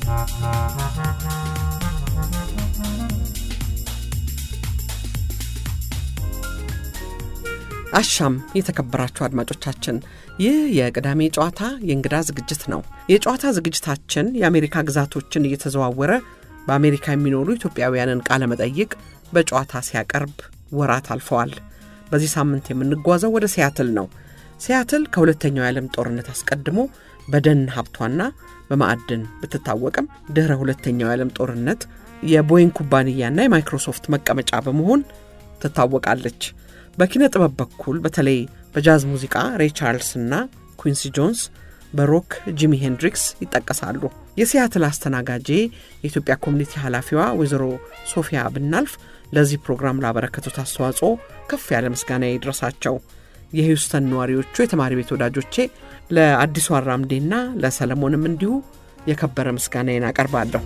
አሻም የተከበራችሁ አድማጮቻችን፣ ይህ የቅዳሜ ጨዋታ የእንግዳ ዝግጅት ነው። የጨዋታ ዝግጅታችን የአሜሪካ ግዛቶችን እየተዘዋወረ በአሜሪካ የሚኖሩ ኢትዮጵያውያንን ቃለ መጠይቅ በጨዋታ ሲያቀርብ ወራት አልፈዋል። በዚህ ሳምንት የምንጓዘው ወደ ሲያትል ነው። ሲያትል ከሁለተኛው የዓለም ጦርነት አስቀድሞ በደን ሀብቷና በማዕድን ብትታወቅም ድኅረ ሁለተኛው የዓለም ጦርነት የቦይንግ ኩባንያና የማይክሮሶፍት መቀመጫ በመሆን ትታወቃለች። በኪነ ጥበብ በኩል በተለይ በጃዝ ሙዚቃ ሬይ ቻርልስ እና ኩንሲ ጆንስ፣ በሮክ ጂሚ ሄንድሪክስ ይጠቀሳሉ። የሲያትል አስተናጋጄ የኢትዮጵያ ኮሚኒቲ ኃላፊዋ ወይዘሮ ሶፊያ ብናልፍ ለዚህ ፕሮግራም ላበረከቱት አስተዋጽኦ ከፍ ያለ ምስጋና ይድረሳቸው። የሂውስተን ነዋሪዎቹ የተማሪ ቤት ወዳጆቼ ለአዲሱ አራምዴና ለሰለሞንም እንዲሁ የከበረ ምስጋናዬን አቀርባለሁ።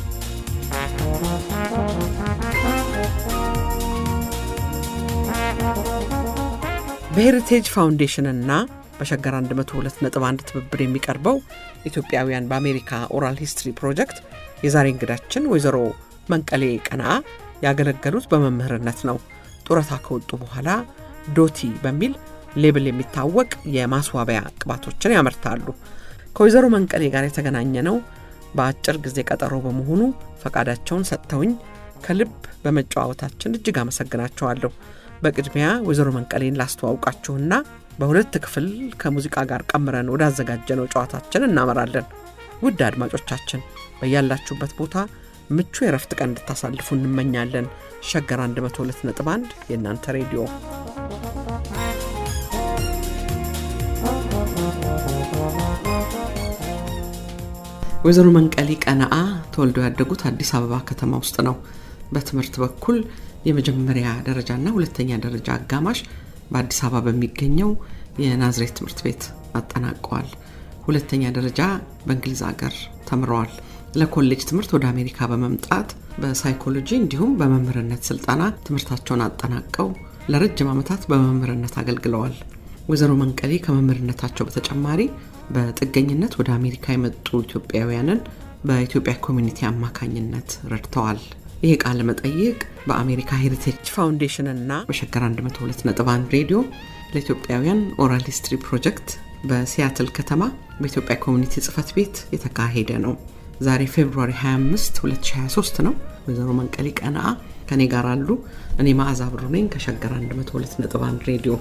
በሄሪቴጅ ፋውንዴሽንና በሸገር 102.1 ትብብር የሚቀርበው ኢትዮጵያውያን በአሜሪካ ኦራል ሂስትሪ ፕሮጀክት የዛሬ እንግዳችን ወይዘሮ መንቀሌ ቀናአ ያገለገሉት በመምህርነት ነው። ጡረታ ከወጡ በኋላ ዶቲ በሚል ሌብል የሚታወቅ የማስዋቢያ ቅባቶችን ያመርታሉ። ከወይዘሮ መንቀሌ ጋር የተገናኘ ነው በአጭር ጊዜ ቀጠሮ በመሆኑ ፈቃዳቸውን ሰጥተውኝ ከልብ በመጨዋወታችን እጅግ አመሰግናቸዋለሁ። በቅድሚያ ወይዘሮ መንቀሌን ላስተዋውቃችሁና በሁለት ክፍል ከሙዚቃ ጋር ቀምረን ወዳዘጋጀነው ጨዋታችን እናመራለን። ውድ አድማጮቻችን በያላችሁበት ቦታ ምቹ የረፍት ቀን እንድታሳልፉ እንመኛለን። ሸገር 102.1 የእናንተ ሬዲዮ ወይዘሮ መንቀሌ ቀነአ ተወልደው ያደጉት አዲስ አበባ ከተማ ውስጥ ነው። በትምህርት በኩል የመጀመሪያ ደረጃና ሁለተኛ ደረጃ አጋማሽ በአዲስ አበባ በሚገኘው የናዝሬት ትምህርት ቤት አጠናቀዋል። ሁለተኛ ደረጃ በእንግሊዝ ሀገር ተምረዋል። ለኮሌጅ ትምህርት ወደ አሜሪካ በመምጣት በሳይኮሎጂ እንዲሁም በመምህርነት ስልጠና ትምህርታቸውን አጠናቀው ለረጅም ዓመታት በመምህርነት አገልግለዋል። ወይዘሮ መንቀሌ ከመምህርነታቸው በተጨማሪ በጥገኝነት ወደ አሜሪካ የመጡ ኢትዮጵያውያንን በኢትዮጵያ ኮሚኒቲ አማካኝነት ረድተዋል። ይህ ቃለ መጠይቅ በአሜሪካ ሄሪቴጅ ፋውንዴሽን እና በሸገር 102.1 ሬዲዮ ለኢትዮጵያውያን ኦራል ሂስትሪ ፕሮጀክት በሲያትል ከተማ በኢትዮጵያ ኮሚኒቲ ጽህፈት ቤት የተካሄደ ነው። ዛሬ ፌብሩዋሪ 25 2023 ነው። ወይዘሮ መንቀሌ ቀነአ ከኔ ጋር አሉ። እኔ መዓዛ ብሩ ነኝ ከሸገር 102.1 ሬዲዮ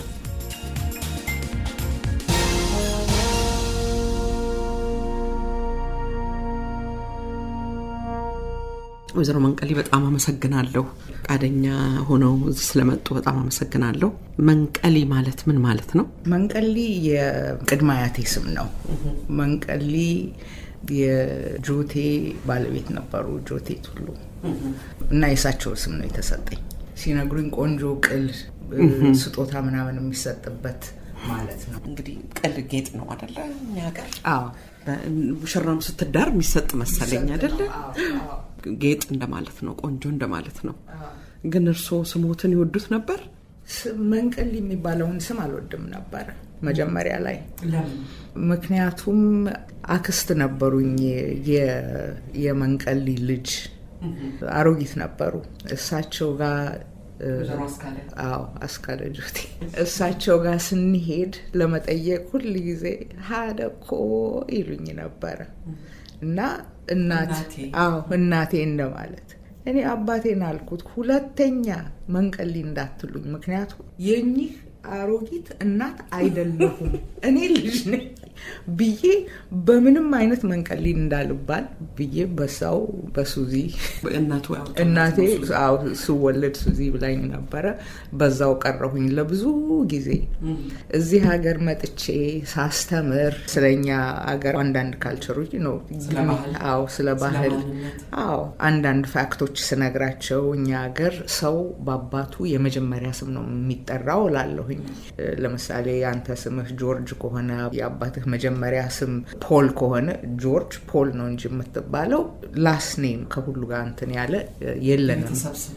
ወይዘሮ መንቀሌ በጣም አመሰግናለሁ። ፈቃደኛ ሆነው እዚህ ስለመጡ በጣም አመሰግናለሁ። መንቀሌ ማለት ምን ማለት ነው? መንቀሊ የቅድመ አያቴ ስም ነው። መንቀሊ የጆቴ ባለቤት ነበሩ፣ ጆቴ ቱሉ እና የእሳቸው ስም ነው የተሰጠኝ። ሲነግሩኝ ቆንጆ ቅል ስጦታ ምናምን የሚሰጥበት ማለት ነው። እንግዲህ ቅል ጌጥ ነው አደለ? እኛ ሀገር አዎ ሙሽራም ስትዳር የሚሰጥ መሰለኝ አደለ? ጌጥ እንደማለት ነው፣ ቆንጆ እንደማለት ነው። ግን እርስዎ ስሞትን ይወዱት ነበር? መንቀሊ የሚባለውን ስም አልወድም ነበር መጀመሪያ ላይ። ምክንያቱም አክስት ነበሩኝ የመንቀሊ ልጅ አሮጊት ነበሩ። እሳቸው ጋር አዎ አስካለ ጆቴ እሳቸው ጋር ስንሄድ ለመጠየቅ ሁል ጊዜ ሀደኮ ይሉኝ ነበረ እና እናት አዎ እናቴ እንደማለት እኔ አባቴን አልኩት ሁለተኛ መንቀሊ እንዳትሉኝ ምክንያቱም የኚህ አሮጊት እናት አይደለሁም እኔ ልጅ ነኝ ብዬ በምንም አይነት መንቀሊ እንዳልባል ብዬ በሳው በሱዚ እናቴ ስወለድ ሱዚ ብላኝ ነበረ። በዛው ቀረሁኝ ለብዙ ጊዜ። እዚህ ሀገር መጥቼ ሳስተምር ስለኛ ሀገር አንዳንድ ካልቸሮች ነው አዎ፣ ስለ ባህል አዎ፣ አንዳንድ ፋክቶች ስነግራቸው እኛ ሀገር ሰው በአባቱ የመጀመሪያ ስም ነው የሚጠራው እላለሁኝ። ለምሳሌ አንተ ስምህ ጆርጅ ከሆነ የአባትህ መጀመሪያ ስም ፖል ከሆነ ጆርጅ ፖል ነው እንጂ የምትባለው ላስት ኔም ከሁሉ ጋር እንትን ያለ የለንም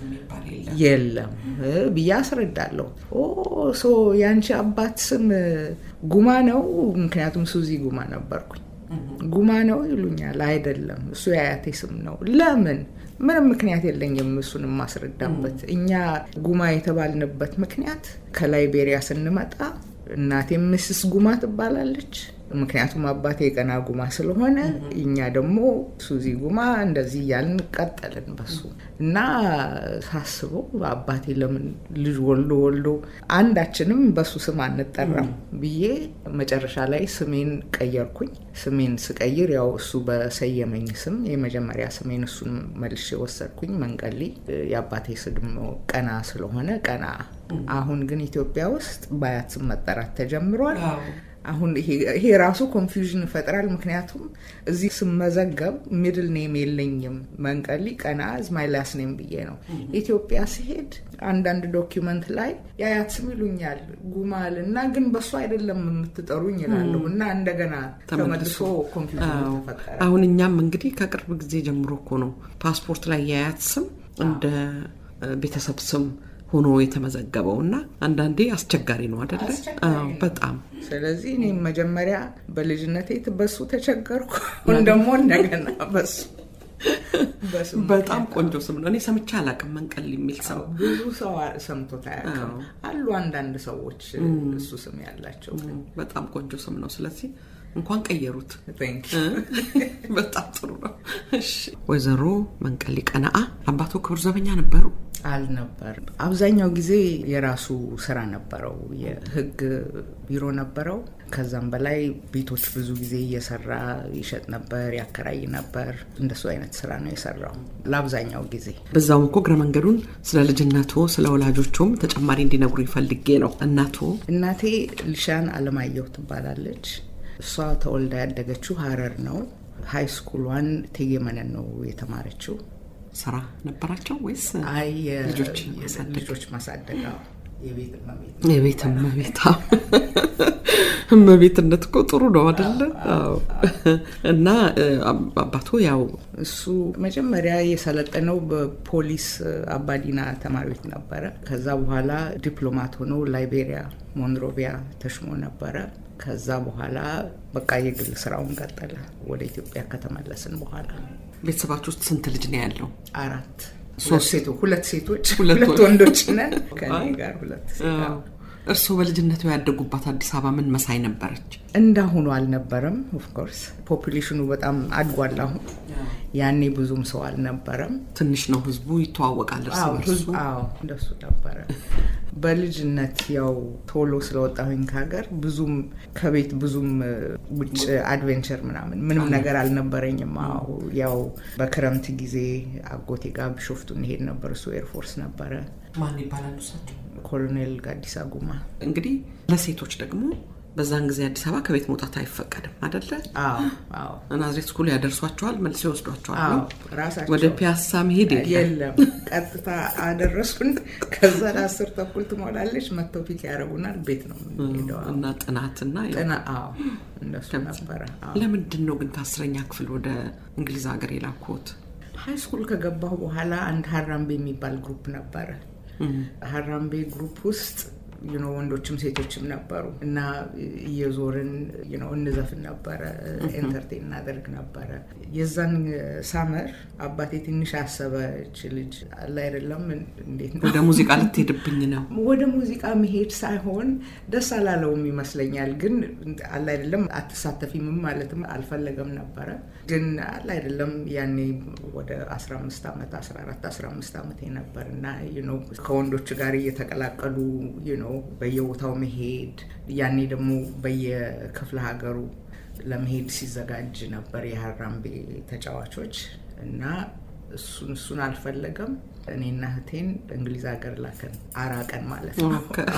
የለም ብዬ አስረዳለሁ። ሶ የአንቺ አባት ስም ጉማ ነው፣ ምክንያቱም ሱዚ ጉማ ነበርኩኝ ጉማ ነው ይሉኛል። አይደለም እሱ የአያቴ ስም ነው። ለምን? ምንም ምክንያት የለኝም እሱን የማስረዳበት። እኛ ጉማ የተባልንበት ምክንያት ከላይቤሪያ ስንመጣ እናቴ ምስስ ጉማ ትባላለች። ምክንያቱም አባቴ የቀና ጉማ ስለሆነ እኛ ደግሞ ሱዚ ጉማ እንደዚህ እያልን ቀጠልን በሱ እና ሳስበው አባቴ ለምን ልጅ ወልዶ ወልዶ አንዳችንም በሱ ስም አንጠራም ብዬ መጨረሻ ላይ ስሜን ቀየርኩኝ። ስሜን ስቀይር ያው እሱ በሰየመኝ ስም የመጀመሪያ ስሜን እሱን መልሼ ወሰድኩኝ። መንቀሊ የአባቴ ስድም ቀና ስለሆነ ቀና። አሁን ግን ኢትዮጵያ ውስጥ በአያት ስም መጠራት ተጀምሯል። አሁን ይሄ ራሱ ኮንፊውዥን ይፈጥራል። ምክንያቱም እዚህ ስመዘገብ ሚድል ኔም የለኝም መንቀሊ ቀና ዝማይ ላስ ኔም ብዬ ነው። ኢትዮጵያ ሲሄድ አንዳንድ ዶኪመንት ላይ የአያት ስም ይሉኛል ጉማል እና ግን በሱ አይደለም የምትጠሩኝ ይላለሁ እና እንደገና ተመልሶ ኮንፊውዥን ተፈጠረ። አሁን እኛም እንግዲህ ከቅርብ ጊዜ ጀምሮ እኮ ነው ፓስፖርት ላይ የአያት ስም እንደ ቤተሰብ ስም ሆኖ የተመዘገበው እና አንዳንዴ አስቸጋሪ ነው አደለ? በጣም ስለዚህ እኔም መጀመሪያ በልጅነቴ በሱ ተቸገርኩ። አሁን ደግሞ እንደገና በሱ በጣም ቆንጆ ስም ነው። እኔ ሰምቼ አላውቅም መንቀል የሚል ሰው ብዙ ሰው ሰምቶት አያውቅም። አሉ አንዳንድ ሰዎች እሱ ስም ያላቸው። በጣም ቆንጆ ስም ነው። ስለዚህ እንኳን ቀየሩት። በጣም ጥሩ ነው። ወይዘሮ መንቀሊ ቀነአ አባቶ ክቡር ዘበኛ ነበሩ? አልነበር። አብዛኛው ጊዜ የራሱ ስራ ነበረው። የህግ ቢሮ ነበረው። ከዛም በላይ ቤቶች ብዙ ጊዜ እየሰራ ይሸጥ ነበር፣ ያከራይ ነበር። እንደሱ አይነት ስራ ነው የሰራው ለአብዛኛው ጊዜ። በዛውም እኮ እግረ መንገዱን ስለ ልጅነቶ ስለ ወላጆቹም ተጨማሪ እንዲነግሩ ይፈልጌ ነው። እናቶ እናቴ ልሻን አለማየሁ ትባላለች። እሷ ተወልዳ ያደገችው ሀረር ነው። ሀይ ስኩሏን እቴጌመነን ነው የተማረችው። ስራ ነበራቸው ወይስ አይ ልጆች ልጆች ማሳደግ የቤት እመቤት እመቤትነት እኮ ጥሩ ነው አደለ? እና አባቶ ያው እሱ መጀመሪያ የሰለጠነው በፖሊስ አባዲና ተማሪዎች ነበረ። ከዛ በኋላ ዲፕሎማት ሆኖ ላይቤሪያ ሞንሮቪያ ተሽሞ ነበረ። ከዛ በኋላ በቃ የግል ስራውን ቀጠለ። ወደ ኢትዮጵያ ከተመለስን በኋላ ቤተሰባችሁ ውስጥ ስንት ልጅ ነው ያለው? አራት ሶስት ሴቶች፣ ሁለት ሴቶች፣ ሁለት ሁለት ወንዶች ነን። ከኔ ጋር ሁለት እርስዎ በልጅነቱ ያደጉባት አዲስ አበባ ምን መሳይ ነበረች? እንዳሁኑ አልነበረም። ኦፍኮርስ ፖፑሌሽኑ በጣም አድጓል። አሁን ያኔ ብዙም ሰው አልነበረም። ትንሽ ነው፣ ህዝቡ ይተዋወቃል እርስ በርሱ። አዎ እንደሱ ነበረ። በልጅነት ያው ቶሎ ስለወጣሁኝ ከሀገር ብዙም ከቤት ብዙም ውጭ አድቬንቸር ምናምን ምንም ነገር አልነበረኝም። አዎ ያው በክረምት ጊዜ አጎቴ ጋር ቢሾፍቱ እንሄድ ነበር። እሱ ኤርፎርስ ነበረ። ማን ይባላሉ እሳቸው? ኮሎኔል ጋዲሳ ጉማ። እንግዲህ ለሴቶች ደግሞ በዛን ጊዜ አዲስ አበባ ከቤት መውጣት አይፈቀድም አደለ? ናዝሬት ስኩል ያደርሷቸዋል፣ መልሶ ይወስዷቸዋል። ራሳቸው ወደ ፒያሳ መሄድ የለም፣ ቀጥታ አደረሱን። ከዛ ለአስር ተኩል ትሞላለች፣ መጥተው ፒክ ያደረጉናል። ቤት ነው የምንሄደው እና ጥናትና ጥና እንደሱ ነበረ። ለምንድን ነው ግን ከአስረኛ ክፍል ወደ እንግሊዝ ሀገር የላኩት? ሀይ ስኩል ከገባሁ በኋላ አንድ ሀራምቤ የሚባል ግሩፕ ነበረ። ሀራምቤ ግሩፕ ውስጥ ዩኖ ወንዶችም ሴቶችም ነበሩ እና እየዞርን ዩኖ እንዘፍን ነበረ፣ ኤንተርቴን እናደርግ ነበረ። የዛን ሳመር አባቴ ትንሽ አሰበች ልጅ አለ አይደለም፣ እንዴት ነው ወደ ሙዚቃ ልትሄድብኝ ነው? ወደ ሙዚቃ መሄድ ሳይሆን ደስ አላለውም ይመስለኛል። ግን አለ አይደለም አትሳተፊም ማለትም አልፈለገም ነበረ። ግን አለ አይደለም ያኔ ወደ 15 ዓመት 14 15 ዓመት ነበር እና ከወንዶች ጋር እየተቀላቀሉ ነው በየቦታው መሄድ ያኔ ደግሞ በየክፍለ ሀገሩ ለመሄድ ሲዘጋጅ ነበር የሀራምቤ ተጫዋቾች እና እሱን እሱን አልፈለገም። እኔና እህቴን እንግሊዝ ሀገር ላከን። አራቀን ማለት ነው።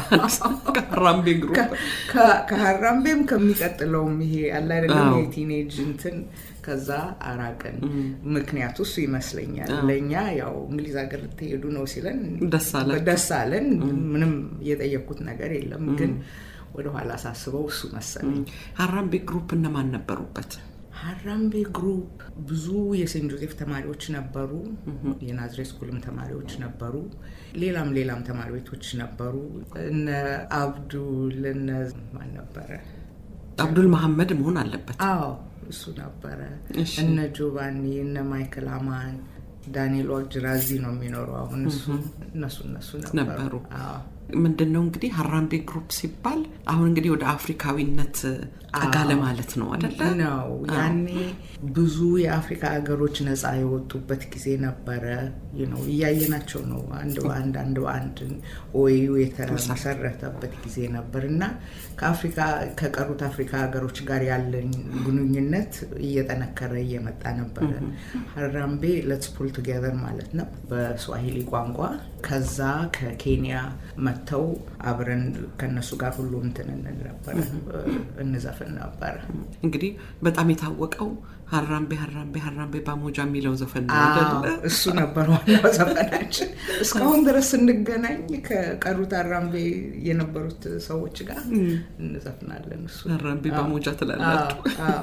ከሀራምቤ ግሩፕ ከሀራምቤም ከሚቀጥለውም ይሄ አለ አይደለም የቲኔጅ እንትን ከዛ አራቀን። ምክንያቱ እሱ ይመስለኛል። ለእኛ ያው እንግሊዝ ሀገር ልትሄዱ ነው ሲለን ደስ አለን። ምንም የጠየኩት ነገር የለም። ግን ወደኋላ ሳስበው እሱ መሰለኝ። ሀራምቤ ግሩፕ እነማን ነበሩበት? ሀራምቤ ግሩፕ ብዙ የሴንት ጆዜፍ ተማሪዎች ነበሩ። የናዝሬት ስኩልም ተማሪዎች ነበሩ። ሌላም ሌላም ተማሪዎች ነበሩ። እነ አብዱል እነ ማን ነበረ አብዱል መሐመድ መሆን አለበት። አዎ እሱ ነበረ። እነ ጆቫኒ እነ ማይክል አማን ዳንኤል ዋቅጅራ እዚህ ነው የሚኖረው አሁን። እሱ እነሱ እነሱ ነበሩ። ምንድን ነው እንግዲህ ሀራምቤ ግሩፕ ሲባል አሁን እንግዲህ ወደ አፍሪካዊነት ጠጋለ ማለት ነው አደለ? ነው ያኔ ብዙ የአፍሪካ ሀገሮች ነፃ የወጡበት ጊዜ ነበረ። ነው እያየናቸው ነው አንድ በአንድ አንድ በአንድ ኦዩ የተመሰረተበት ጊዜ ነበር እና ከአፍሪካ ከቀሩት አፍሪካ ሀገሮች ጋር ያለን ግንኙነት እየጠነከረ እየመጣ ነበረ። ሀራምቤ ሌትስ ፑል ቱጌዘር ማለት ነው በስዋሂሊ ቋንቋ። ከዛ ከኬንያ መጥተው አብረን ከነሱ ጋር ሁሉ እንትን እንል ነበረ እንዘፍን ነበረ። እንግዲህ በጣም የታወቀው ሀራምቤ ሀራምቤ ሀራምቤ ባሞጃ የሚለው ዘፈን ነው አይደለ? እሱ ነበር ዋናው ዘፈናችን። እስካሁን ድረስ ስንገናኝ ከቀሩት ሀራምቤ የነበሩት ሰዎች ጋር እንዘፍናለን። እሱ ሀራምቤ ባሞጃ ትላላችሁ።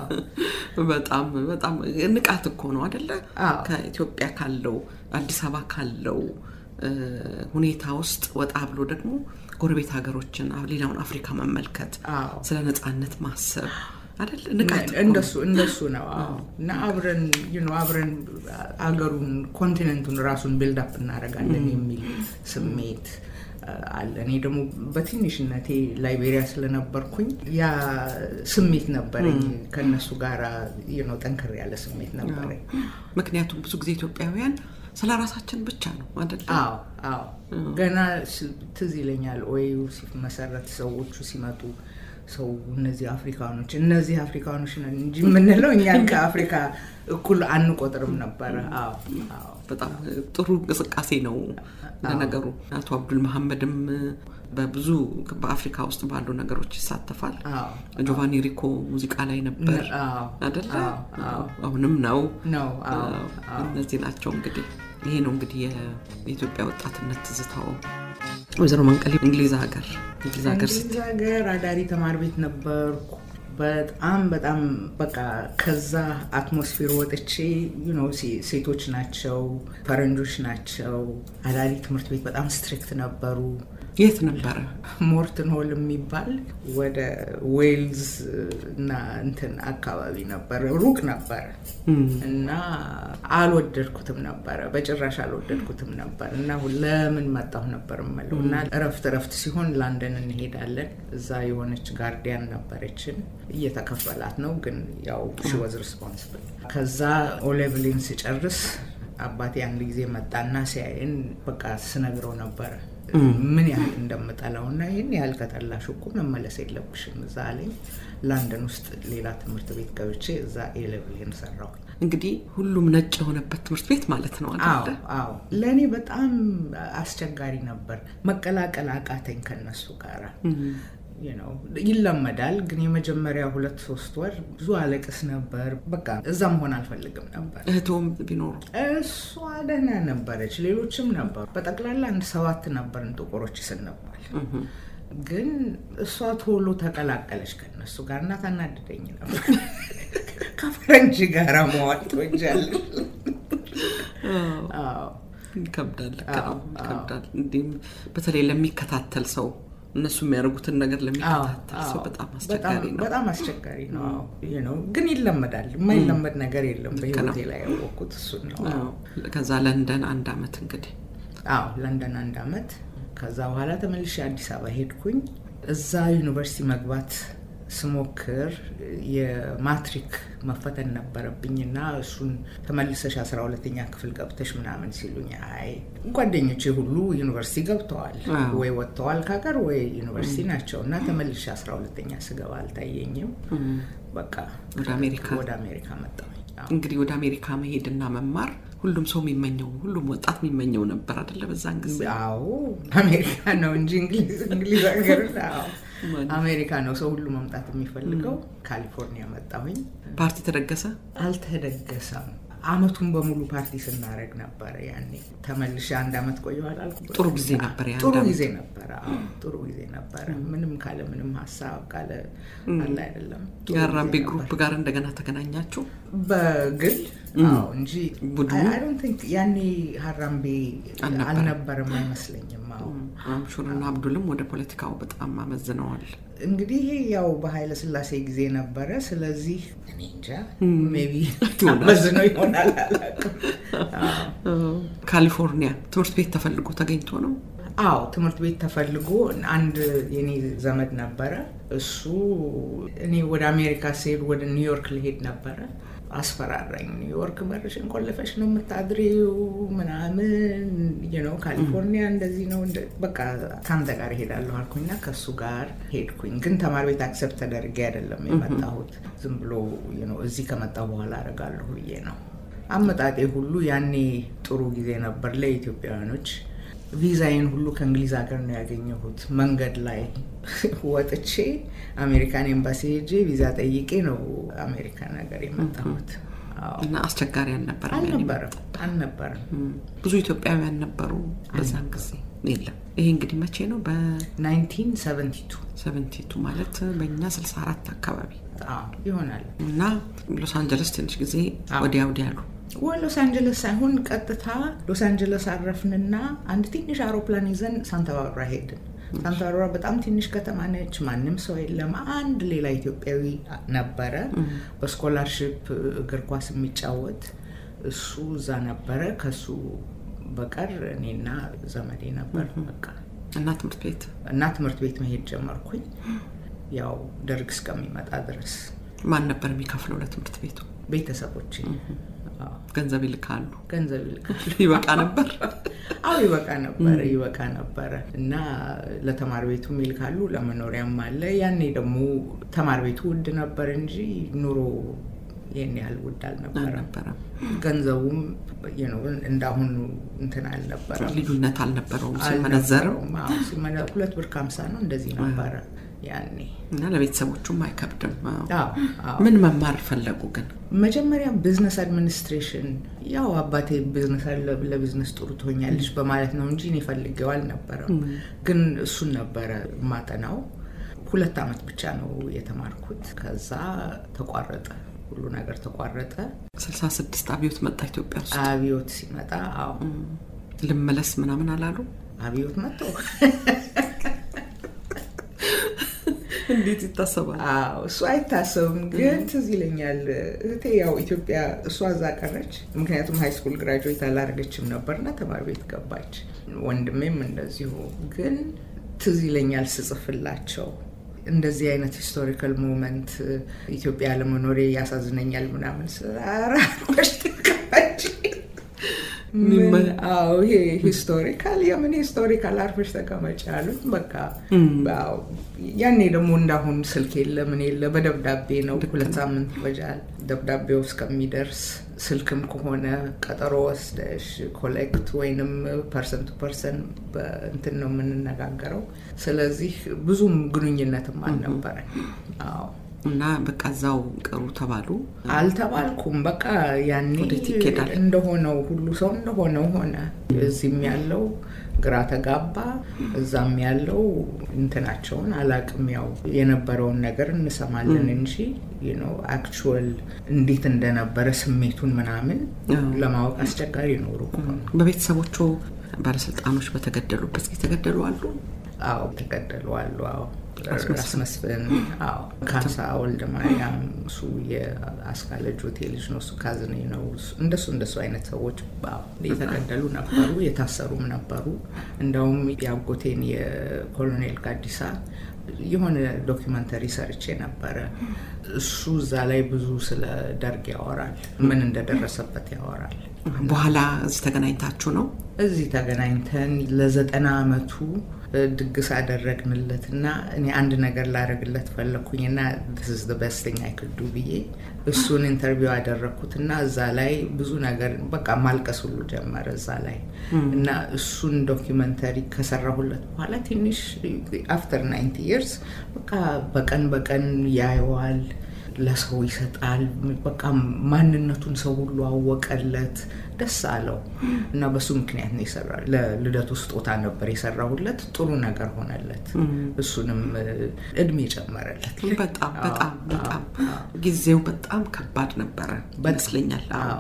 በጣም በጣም ንቃት እኮ ነው አይደለ? ከኢትዮጵያ ካለው አዲስ አበባ ካለው ሁኔታ ውስጥ ወጣ ብሎ ደግሞ ጎረቤት ሀገሮችን ሌላውን አፍሪካ መመልከት፣ ስለ ነፃነት ማሰብ አይደል? ንቃት እንደሱ እንደሱ ነው እና አብረን አብረን አገሩን ኮንቲኔንቱን ራሱን ቢልዳፕ እናደርጋለን የሚል ስሜት አለ። እኔ ደግሞ በትንሽነቴ ላይቤሪያ ስለነበርኩኝ ያ ስሜት ነበረኝ። ከነሱ ጋር ጠንከር ያለ ስሜት ነበረኝ። ምክንያቱም ብዙ ጊዜ ኢትዮጵያውያን ስለ ራሳችን ብቻ ነው አይደል? አዎ አዎ። ገና ትዝ ይለኛል ኦዩ ሲመሰረት ሰዎቹ ሲመጡ ሰው እነዚህ አፍሪካኖች እነዚህ አፍሪካኖች ነን እንጂ የምንለው እኛን ከአፍሪካ እኩል አንቆጥርም ነበረ። አዎ አዎ። በጣም ጥሩ እንቅስቃሴ ነው። ለነገሩ አቶ አብዱል መሐመድም በብዙ በአፍሪካ ውስጥ ባሉ ነገሮች ይሳተፋል። ጆቫኒ ሪኮ ሙዚቃ ላይ ነበር አደለ? አሁንም ነው ነው። እነዚህ ናቸው እንግዲህ ይሄ ነው እንግዲህ የኢትዮጵያ ወጣትነት ትዝታው። ወይዘሮ መንቀሌ እንግሊዝ ሀገር እንግሊዝ ሀገር እንግሊዝ ሀገር አዳሪ ተማሪ ቤት ነበርኩ። በጣም በጣም በቃ ከዛ አትሞስፌር ወጥቼ ሴቶች ናቸው፣ ፈረንጆች ናቸው። አዳሪ ትምህርት ቤት በጣም ስትሪክት ነበሩ። የት ነበረ? ሞርትን ሆል የሚባል ወደ ዌልዝ እና እንትን አካባቢ ነበረ። ሩቅ ነበረ እና አልወደድኩትም ነበረ፣ በጭራሽ አልወደድኩትም ነበር እና ለምን መጣሁ ነበር የምለው እና እረፍት እረፍት ሲሆን ላንደን እንሄዳለን። እዛ የሆነች ጋርዲያን ነበረችን፣ እየተከፈላት ነው ግን ያው ሺ ወዝ ሪስፖንስብል። ከዛ ኦሌቭሊን ስጨርስ አባቴ አንድ ጊዜ መጣና ሲያይን በቃ ስነግረው ነበረ ምን ያህል እንደምጠላው እና ይህን ያህል ከጠላሽ እኮ መመለስ የለብሽም እዛ ላይ ላንደን ውስጥ ሌላ ትምህርት ቤት ገብቼ እዛ ኤሌቭልን ሰራው። እንግዲህ ሁሉም ነጭ የሆነበት ትምህርት ቤት ማለት ነው አይደለ? አዎ። ለእኔ በጣም አስቸጋሪ ነበር። መቀላቀል አቃተኝ ከነሱ ጋር ይለመዳል። ግን የመጀመሪያ ሁለት ሶስት ወር ብዙ አለቅስ ነበር። በቃ እዛ መሆን አልፈልግም ነበር። እህቶም ቢኖሩ እሷ ደህና ነበረች፣ ሌሎችም ነበሩ። በጠቅላላ አንድ ሰባት ነበርን ጥቁሮች ስንባል። ግን እሷ ቶሎ ተቀላቀለች ከነሱ ጋር እና ታናድደኝ ነበር። ከፈረንጅ ጋር መዋል ትወጃለሽ? ይከብዳል፣ ይከብዳል። እንዲህም በተለይ ለሚከታተል ሰው እነሱ የሚያደርጉትን ነገር ለሚከታተል ሰው በጣም አስቸጋሪ ነው። በጣም አስቸጋሪ ነው፣ ግን ይለመዳል። የማይለመድ ነገር የለም። በህይወቴ ላይ ያወቅኩት እሱን ነው። ከዛ ለንደን አንድ አመት እንግዲህ አዎ፣ ለንደን አንድ አመት። ከዛ በኋላ ተመልሼ አዲስ አበባ ሄድኩኝ። እዛ ዩኒቨርሲቲ መግባት ስሞክር የማትሪክ መፈተን ነበረብኝና እሱን ተመልሰሽ አስራ ሁለተኛ ክፍል ገብተሽ ምናምን ሲሉኝ፣ አይ ጓደኞቼ ሁሉ ዩኒቨርሲቲ ገብተዋል ወይ ወጥተዋል ከሀገር ወይ ዩኒቨርሲቲ ናቸው እና ተመልሼ አስራ ሁለተኛ ስገባ አልታየኝም። በቃ ወደ አሜሪካ ወደ አሜሪካ መጣሁኝ። እንግዲህ ወደ አሜሪካ መሄድና መማር ሁሉም ሰው የሚመኘው ሁሉም ወጣት የሚመኘው ነበር አይደለ? በዛን ጊዜ አዎ፣ አሜሪካ ነው እንጂ እንግሊዝ ሀገር አሜሪካ ነው ሰው ሁሉ መምጣት የሚፈልገው። ካሊፎርኒያ መጣሁኝ። ፓርቲ ተደገሰ? አልተደገሰም። አመቱን በሙሉ ፓርቲ ስናደርግ ነበረ። ያኔ ተመልሼ አንድ አመት ቆየሁ አላልኩ? ጥሩ ጊዜ ነበር። ጥሩ ጊዜ ነበረ። ጥሩ ጊዜ ነበረ። ምንም ካለ ምንም ሀሳብ ካለ አለ አይደለም። የአራምቤ ግሩፕ ጋር እንደገና ተገናኛችሁ? በግል እንጂ ያኔ ሀራምቤ አልነበረም አይመስለኝም። አምሹርና አብዱልም ወደ ፖለቲካው በጣም አመዝነዋል። እንግዲህ ያው በኃይለ ስላሴ ጊዜ ነበረ። ስለዚህ እኔ እንጃ ሜይ ቢ መዝነው ይሆናል አላውቅም። ካሊፎርኒያ ትምህርት ቤት ተፈልጎ ተገኝቶ ነው። አዎ ትምህርት ቤት ተፈልጎ አንድ የኔ ዘመድ ነበረ። እሱ እኔ ወደ አሜሪካ ስሄድ ወደ ኒውዮርክ ልሄድ ነበረ። አስፈራራኝ። ኒውዮርክ በርሽን ቆልፈሽ ነው የምታድሪው ምናምን ነው፣ ካሊፎርኒያ እንደዚህ ነው፣ በቃ ከአንተ ጋር እሄዳለሁ አልኩኝና ከእሱ ጋር ሄድኩኝ። ግን ተማሪ ቤት አክሰፕት ተደርጌ አይደለም የመጣሁት። ዝም ብሎ እዚህ ከመጣሁ በኋላ አደርጋለሁ ብዬ ነው። አመጣጤ ሁሉ ያኔ ጥሩ ጊዜ ነበር ለኢትዮጵያውያኖች። ቪዛዬን ሁሉ ከእንግሊዝ ሀገር ነው ያገኘሁት። መንገድ ላይ ወጥቼ አሜሪካን ኤምባሲ ሄጄ ቪዛ ጠይቄ ነው አሜሪካን ሀገር የመጣሁት። እና አስቸጋሪ አልነበረም? አልነበረም አልነበረም። ብዙ ኢትዮጵያውያን ነበሩ በዛን ጊዜ? የለም። ይሄ እንግዲህ መቼ ነው? በ1972 ሰቨንቲቱ ማለት በእኛ 64 አካባቢ ይሆናል። እና ሎስ አንጀለስ ትንሽ ጊዜ ወዲያ ወዲያ አሉ ሎስ አንጀለስ ሳይሆን ቀጥታ ሎስ አንጀለስ አረፍንና አንድ ትንሽ አውሮፕላን ይዘን ሳንታ ባርባራ ሄድን። ሳንታ ባርባራ በጣም ትንሽ ከተማ ነች። ማንም ሰው የለም። አንድ ሌላ ኢትዮጵያዊ ነበረ በስኮላርሽፕ እግር ኳስ የሚጫወት እሱ እዛ ነበረ። ከሱ በቀር እኔና ዘመዴ ነበር። በቃ እና ትምህርት ቤት እና ትምህርት ቤት መሄድ ጀመርኩኝ። ያው ደርግ እስከሚመጣ ድረስ ማን ነበር የሚከፍለው ለትምህርት ቤቱ? ቤተሰቦች ገንዘብ ይልካሉ። ገንዘብ ይልካሉ። ይበቃ ነበር? አዎ ይበቃ ነበረ፣ ይበቃ ነበረ እና ለተማሪ ቤቱም ይልካሉ፣ ለመኖሪያም አለ። ያኔ ደግሞ ተማሪ ቤቱ ውድ ነበር እንጂ ኑሮ ይህን ያህል ውድ አልነበረም። ገንዘቡም እንዳሁኑ እንትን አልነበረም፣ ልዩነት አልነበረውም። ሲመነዘርም ሁለት ብር ከሀምሳ ነው እንደዚህ ነበረ ያኔ እና ለቤተሰቦቹም አይከብድም። ምን መማር ፈለጉ ግን? መጀመሪያ ቢዝነስ አድሚኒስትሬሽን ያው አባቴ ቢዝነስ ለቢዝነስ ጥሩ ትሆኛለች በማለት ነው እንጂ እኔ ፈልጌው አልነበረም። ግን እሱን ነበረ ማጠናው። ሁለት ዓመት ብቻ ነው የተማርኩት። ከዛ ተቋረጠ፣ ሁሉ ነገር ተቋረጠ። ስልሳ ስድስት አብዮት መጣ ኢትዮጵያ ውስጥ። አብዮት ሲመጣ አዎ ልመለስ ምናምን አላሉ። አብዮት መጥቶ እንዴት ይታሰባል? እሱ አይታሰብም። ግን ትዝ ይለኛል እህቴ ያው ኢትዮጵያ እሷ እዛ ቀረች። ምክንያቱም ሃይ ስኩል ግራጁዌት አላደረገችም ነበርና ተማሪ ቤት ገባች። ወንድሜም እንደዚሁ። ግን ትዝ ይለኛል ስጽፍላቸው እንደዚህ አይነት ሂስቶሪካል ሞመንት ኢትዮጵያ ለመኖሬ ያሳዝነኛል ምናምን ስራሮች ተቀባች ይሄ ሂስቶሪካል የምን ሂስቶሪካል አርፈሽ ተቀመጭ ያሉት። በቃ ያኔ ደግሞ እንዳሁን ስልክ የለ ምን የለ፣ በደብዳቤ ነው። ሁለት ሳምንት ይፈጃል ደብዳቤው እስከሚደርስ። ስልክም ከሆነ ቀጠሮ ወስደሽ ኮሌክት ወይንም ፐርሰን ቱ ፐርሰን በእንትን ነው የምንነጋገረው። ስለዚህ ብዙም ግንኙነትም አልነበረ። አዎ እና በቃ እዛው ቅሩ ተባሉ። አልተባልኩም። በቃ ያኔ እንደሆነው ሁሉ ሰው እንደሆነው ሆነ። እዚህም ያለው ግራ ተጋባ፣ እዛም ያለው እንትናቸውን አላቅም። ያው የነበረውን ነገር እንሰማለን እንጂ አክቹዋል እንዴት እንደነበረ ስሜቱን ምናምን ለማወቅ አስቸጋሪ ነው። ሩቅ በቤተሰቦቹ ባለስልጣኖች በተገደሉበት ጊዜ ተገደሉ አሉ? አዎ ተገደሉ አሉ። አዎ ራስ መስፍን፣ አዎ ካሳ ወልደ ማርያም፣ እሱ የአስካለ ጆቴ ልጅ ነው። እሱ ካዝኔ ነው። እንደሱ እንደሱ አይነት ሰዎች የተገደሉ ነበሩ፣ የታሰሩም ነበሩ። እንደውም የአጎቴን የኮሎኔል ጋዲሳ የሆነ ዶኪመንተሪ ሰርቼ ነበረ። እሱ እዛ ላይ ብዙ ስለ ደርግ ያወራል፣ ምን እንደደረሰበት ያወራል። በኋላ እዚህ ተገናኝታችሁ ነው? እዚህ ተገናኝተን ለዘጠና አመቱ ድግስ አደረግንለት እና እኔ አንድ ነገር ላደረግለት ፈለግኩኝና ስ በስተኛ አይክዱ ብዬ እሱን ኢንተርቪው አደረግኩት እና እዛ ላይ ብዙ ነገር በቃ ማልቀስ ሁሉ ጀመረ እዛ ላይ እና እሱን ዶኪመንተሪ ከሰራሁለት በኋላ ትንሽ አፍተር ናይንቲ ይርስ በቃ በቀን በቀን ያየዋል ለሰው ይሰጣል። በቃ ማንነቱን ሰው ሁሉ አወቀለት፣ ደስ አለው እና በሱ ምክንያት ነው የሰራ ለልደቱ ስጦታ ነበር የሰራሁለት። ጥሩ ነገር ሆነለት። እሱንም እድሜ ጨመረለት። በጣም በጣም በጣም ጊዜው በጣም ከባድ ነበረ ይመስለኛል።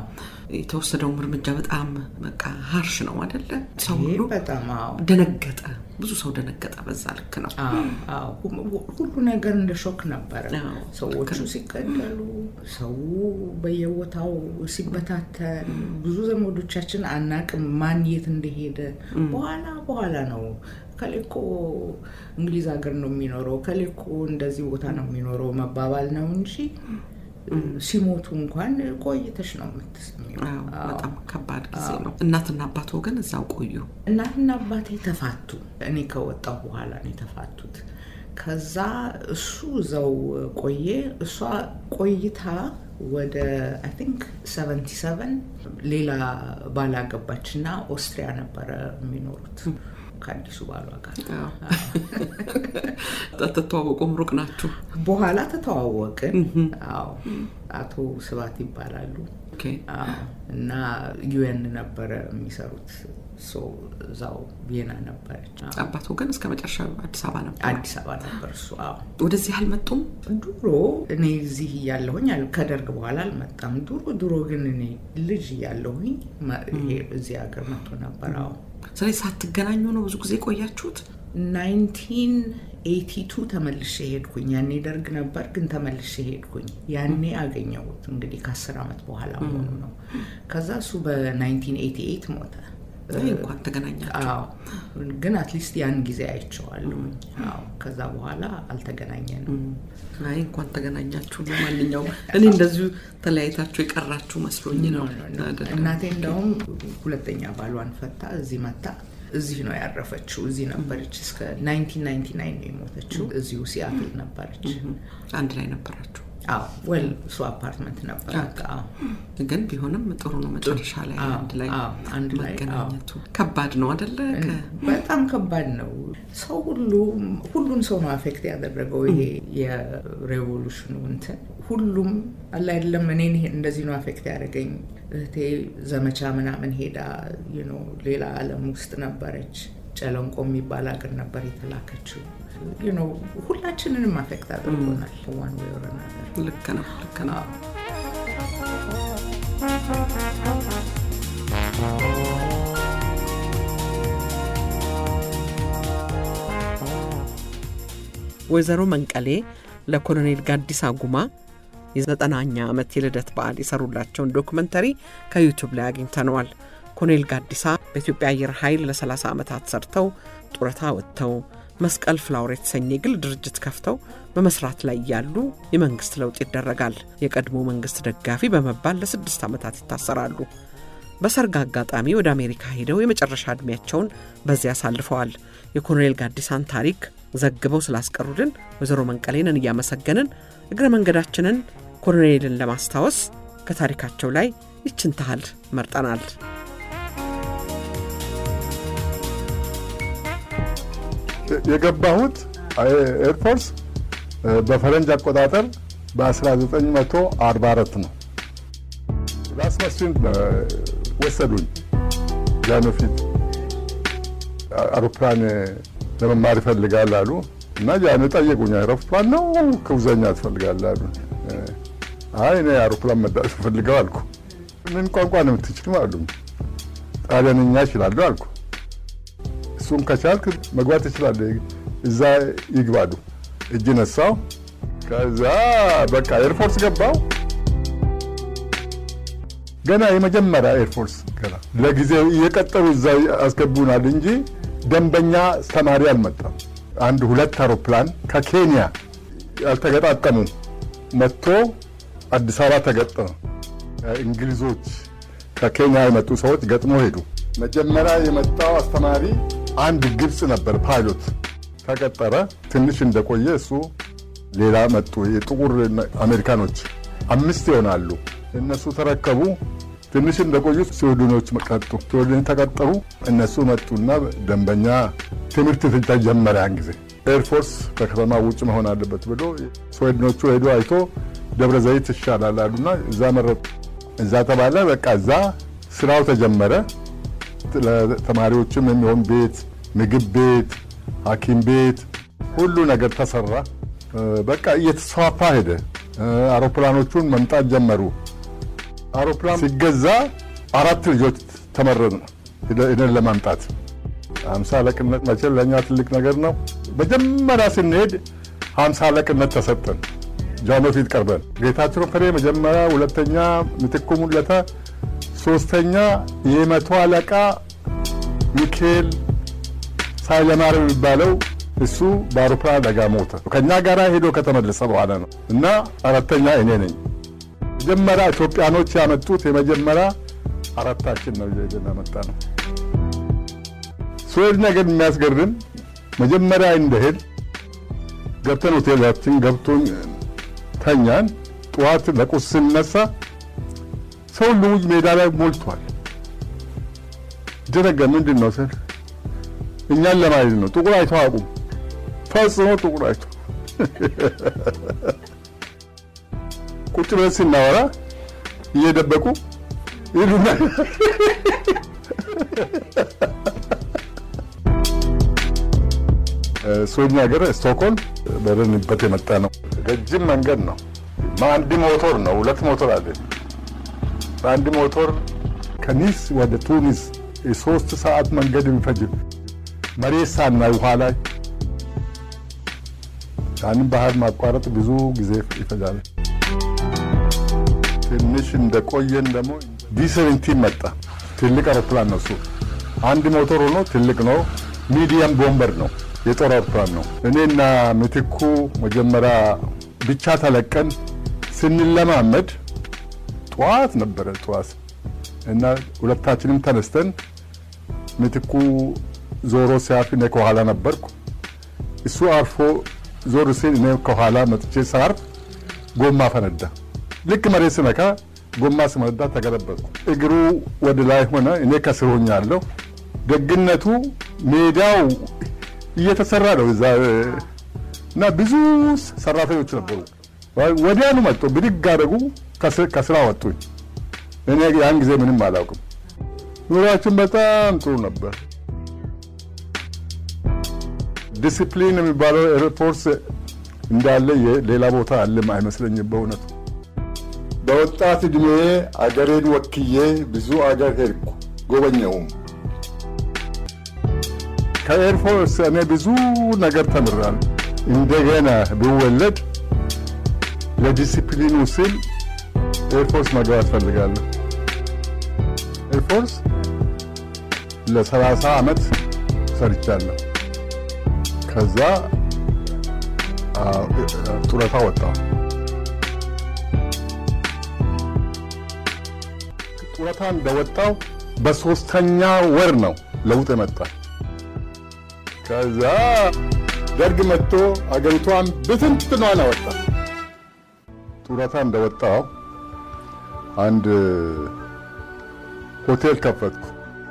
የተወሰደውም እርምጃ በጣም በቃ ሀርሽ ነው አደለ? ሰው ይሄ ሁሉ በጣም አዎ ደነገጠ። ብዙ ሰው ደነገጠ። በዛ ልክ ነው። አዎ፣ አዎ። ሁ- ሁሉ ነገር እንደ ሾክ ነበረ። አዎ፣ ሰዎቹ ሲገደሉ፣ ሰው በየቦታው ሲበታተን፣ ብዙ ዘመዶቻችን አናቅም ማን የት እንደሄደ። በኋላ በኋላ ነው ከሌኮ እንግሊዝ ሀገር ነው የሚኖረው ከሌኮ እንደዚህ ቦታ ነው የሚኖረው መባባል ነው እንጂ ሲሞቱ እንኳን ቆይተሽ ነው የምትሰሚው። አዎ፣ አዎ። በጣም ከባድ ጊዜ ነው። እናትና አባት ወገን እዛው ቆዩ። እናትና አባቴ ተፋቱ። እኔ ከወጣሁ በኋላ ነው የተፋቱት። ከዛ እሱ እዛው ቆየ። እሷ ቆይታ ወደ አይ ቲንክ 77 ሌላ ባል አገባች እና ኦስትሪያ ነበረ የሚኖሩት ከአዲሱ ባሏ ጋር። ተተዋወቁም ሩቅ ናችሁ? በኋላ ተተዋወቅን። አዎ አቶ ስባት ይባላሉ። ኦኬ። አዎ እና ዩኤን ነበረ የሚሰሩት ሶ እዛው ቪየና ነበረች። አዎ። አባት ወገን እስከ መጨረሻ አዲስ አበባ ነበር። አዲስ አበባ ነበር እሱ። አዎ ወደዚህ አልመጡም? ድሮ እኔ እዚህ እያለሁኝ አል- ከደርግ በኋላ አልመጣም። ድሮ ድሮ ግን እኔ ልጅ እያለሁኝ መ- ይሄ እዚህ ሀገር መጥቶ ነበር። አዎ ስለዚህ ሳትገናኙ ነው ብዙ ጊዜ ቆያችሁት? 1982 ተመልሼ ሄድኩኝ። ያኔ ደርግ ነበር ግን ተመልሼ ሄድኩኝ። ያኔ አገኘሁት እንግዲህ ከአስር ዓመት በኋላ መሆኑ ነው። ከዛ እሱ በ1988 ሞተ። ይህ እንኳን ተገናኛችሁ። አዎ ግን አትሊስት ያን ጊዜ አይቼዋለሁኝ። አዎ ከዛ በኋላ አልተገናኘንም። አይ እንኳን ተገናኛችሁ። ለማንኛውም እኔ እንደዚሁ ተለያይታችሁ የቀራችሁ መስሎኝ ነው። አይደለም። እናቴ እንደውም ሁለተኛ ባሏን ፈታ እዚህ መታ እዚህ ነው ያረፈችው። እዚህ ነበረች እስከ 1999 ነው የሞተችው። እዚሁ ሲያትል ነበረች። አንድ ላይ ነበራችሁ። አዎ ወል እሱ አፓርትመንት ነበራት። አዎ ግን ቢሆንም ጥሩ ነው መጨረሻ ላይ አዎ፣ አንድ ላይ አዎ፣ አንድ ላይ፣ መገናኘቱ። ከባድ ነው አደለ? ከ- በጣም ከባድ ነው። ሰው ሁሉ ሁሉን ሰው ነው አፌክት ያደረገው ይሄ የሬቮሉሽኑ እንትን ሁሉም አለ አይደለም። እኔን ይሄ እንደዚህ ነው አፌክት ያደረገኝ። እህቴ ዘመቻ ምናምን ሄዳ you know ሌላ ዓለም ውስጥ ነበረች። ጨለንቆ የሚባል ሀገር ነበር የተላከችው። you know ሁላችንንም አፌክት አድርጎናል ዋን ወይ ኦር አናዘር። ልክ ነው ልክ ነው። አዎ። ወይዘሮ መንቀሌ ለኮሎኔል ጋዲሳ ጉማ የዘጠናኛ ዓመት የልደት በዓል የሰሩላቸውን ዶክመንተሪ ከዩቱብ ላይ አግኝተነዋል። ኮሎኔል ጋዲሳ በኢትዮጵያ አየር ኃይል ለ30 ዓመታት ሰርተው ጡረታ ወጥተው መስቀል ፍላወር የተሰኘ የግል ድርጅት ከፍተው በመስራት ላይ ያሉ የመንግሥት ለውጥ ይደረጋል። የቀድሞ መንግሥት ደጋፊ በመባል ለስድስት ዓመታት ይታሰራሉ። በሰርግ አጋጣሚ ወደ አሜሪካ ሄደው የመጨረሻ ዕድሜያቸውን በዚያ አሳልፈዋል። የኮሎኔል ጋዲሳን ታሪክ ዘግበው ስላስቀሩልን ወይዘሮ መንቀሌንን እያመሰገንን እግረ መንገዳችንን ኮሎኔልን ለማስታወስ ከታሪካቸው ላይ ይችን ታህል መርጠናል። የገባሁት ኤርፎርስ በፈረንጅ አቆጣጠር በ1944 ነው። ላስመስን ወሰዱኝ። ጃኖ ፊት አውሮፕላን ለመማር ይፈልጋል አሉ እና ጃኖ ጠየቁኝ። አውሮፕላን ነው ክውዘኛ ትፈልጋለህ አሉ። አይ እኔ አውሮፕላን መዳት ፈልገው አልኩ። ምን ቋንቋ ነው የምትችልም አሉኝ። ጣሊያንኛ እችላለሁ አልኩ። እሱም ከቻልክ መግባት ትችላለህ፣ እዛ ይግባሉ። እጅ ነሳው። ከዛ በቃ ኤርፎርስ ገባው። ገና የመጀመሪያ ኤርፎርስ ገና ለጊዜው እየቀጠሩ እዛ አስገቡናል እንጂ ደንበኛ ተማሪ አልመጣም። አንድ ሁለት አውሮፕላን ከኬንያ ያልተገጣጠሙ መጥቶ አዲስ አበባ ተገጠመ። እንግሊዞች ከኬንያ የመጡ ሰዎች ገጥሞ ሄዱ። መጀመሪያ የመጣው አስተማሪ አንድ ግብፅ ነበር ፓይሎት ተቀጠረ። ትንሽ እንደቆየ እሱ ሌላ መጡ። የጥቁር አሜሪካኖች አምስት ይሆናሉ። እነሱ ተረከቡ። ትንሽ እንደቆዩ ስዊድኖች መጡ። ስዊድን ተቀጠሩ። እነሱ መጡና ደንበኛ ትምህርት ተጀመረ። ያን ጊዜ ኤርፎርስ ከከተማ ውጭ መሆን አለበት ብሎ ስዊድኖቹ ሄዶ አይቶ ደብረ ዘይት ይሻላል አሉና እዛ መረጡ። እዛ ተባለ። በቃ እዛ ስራው ተጀመረ። ለተማሪዎችም የሚሆን ቤት፣ ምግብ ቤት፣ ሐኪም ቤት ሁሉ ነገር ተሰራ። በቃ እየተስፋፋ ሄደ። አውሮፕላኖቹን መምጣት ጀመሩ። አውሮፕላን ሲገዛ አራት ልጆች ተመረጡ እኔን ለማምጣት ሀምሳ አለቅነት መቼም ለእኛ ትልቅ ነገር ነው። መጀመሪያ ስንሄድ ሀምሳ አለቅነት ተሰጠን። ጃኖ ፊት ቀርበን ጌታቸው ፍሬ መጀመሪያ፣ ሁለተኛ ምትኩ ሙለታ፣ ሶስተኛ የመቶ አለቃ ሚካኤል ሳይለማርያም የሚባለው እሱ በአውሮፕላን አደጋ ሞተ። ከእኛ ጋር ሄዶ ከተመለሰ በኋላ ነው እና አራተኛ እኔ ነኝ። መጀመሪያ ኢትዮጵያኖች ያመጡት የመጀመሪያ አራታችን ነው ይዘን ያመጣ ነው። ሶስት ነገር የሚያስገርም መጀመሪያ እንደሄድ ገብተን ሆቴላችን ገብቶን ተኛን። ጠዋት ለቁርስ ስንነሳ ሰው ሁሉ ሜዳ ላይ ሞልቷል። ደነገ ምንድን ነው ስል እኛን ለማየት ነው። ጥቁር አይቶ አቁም ፈጽሞ ጥቁር አይቶ ቁጭ ብለን ስናወራ እየደበቁ ይሉና ሶኛ ሀገር ስቶክሆልም በረንበት የመጣ ነው። ረጅም መንገድ ነው። አንድ ሞቶር ነው፣ ሁለት ሞቶር አለ። በአንድ ሞቶር ከኒስ ወደ ቱኒስ የሶስት ሰዓት መንገድ የሚፈጅ መሬት ሳናይ ውሃ ላይ ያንን ባህር ማቋረጥ ብዙ ጊዜ ይፈጃል። ትንሽ እንደቆየን ደግሞ ዲ-17 መጣ። ትልቅ አውሮፕላን ነው እሱ። አንድ ሞተር ሆኖ ትልቅ ነው። ሚዲየም ቦምበር ነው፣ የጦር አውሮፕላን ነው። እኔና ምትኩ መጀመሪያ ብቻ ተለቀን ስንለማመድ ጠዋት ነበረ ጠዋት እና ሁለታችንም ተነስተን ምትኩ ዞሮ ሲያርፍ እኔ ከኋላ ነበርኩ። እሱ አርፎ ዞር ሲል እኔ ከኋላ መጥቼ ሳርፍ ጎማ ፈነዳ። ልክ መሬት ስነካ ጎማ ስመነዳ ተገለበጥኩ። እግሩ ወደ ላይ ሆነ፣ እኔ ከስር ሆኛለሁ። ደግነቱ ሜዳው እየተሰራ ነው እዛ እና ብዙ ሰራተኞች ነበሩ። ወዲያኑ መጡ፣ ብድግ አደረጉ፣ ከስራ ወጡኝ። እኔ ያን ጊዜ ምንም አላውቅም። ኑሯችን በጣም ጥሩ ነበር። ዲሲፕሊን የሚባለው ኤርፎርስ እንዳለ ሌላ ቦታ አለም አይመስለኝም በእውነቱ። በወጣት እድሜ አገሬን ወክዬ ብዙ አገር ሄድኩ፣ ጎበኘውም። ከኤርፎርስ እኔ ብዙ ነገር ተምራል። እንደገና ብወለድ ለዲሲፕሊኑ ስል ኤርፎርስ መግባት ፈልጋለሁ። ኤርፎርስ ለሰላሳ ዓመት ሰርቻለሁ። ከዛ ጡረታ ወጣሁ። ጡረታ እንደወጣሁ በሶስተኛ ወር ነው ለውጥ የመጣ። ከዛ ደርግ መጥቶ አገሪቷን ብትንትኗን አወጣ። ጡረታ እንደወጣሁ አንድ ሆቴል ከፈትኩ።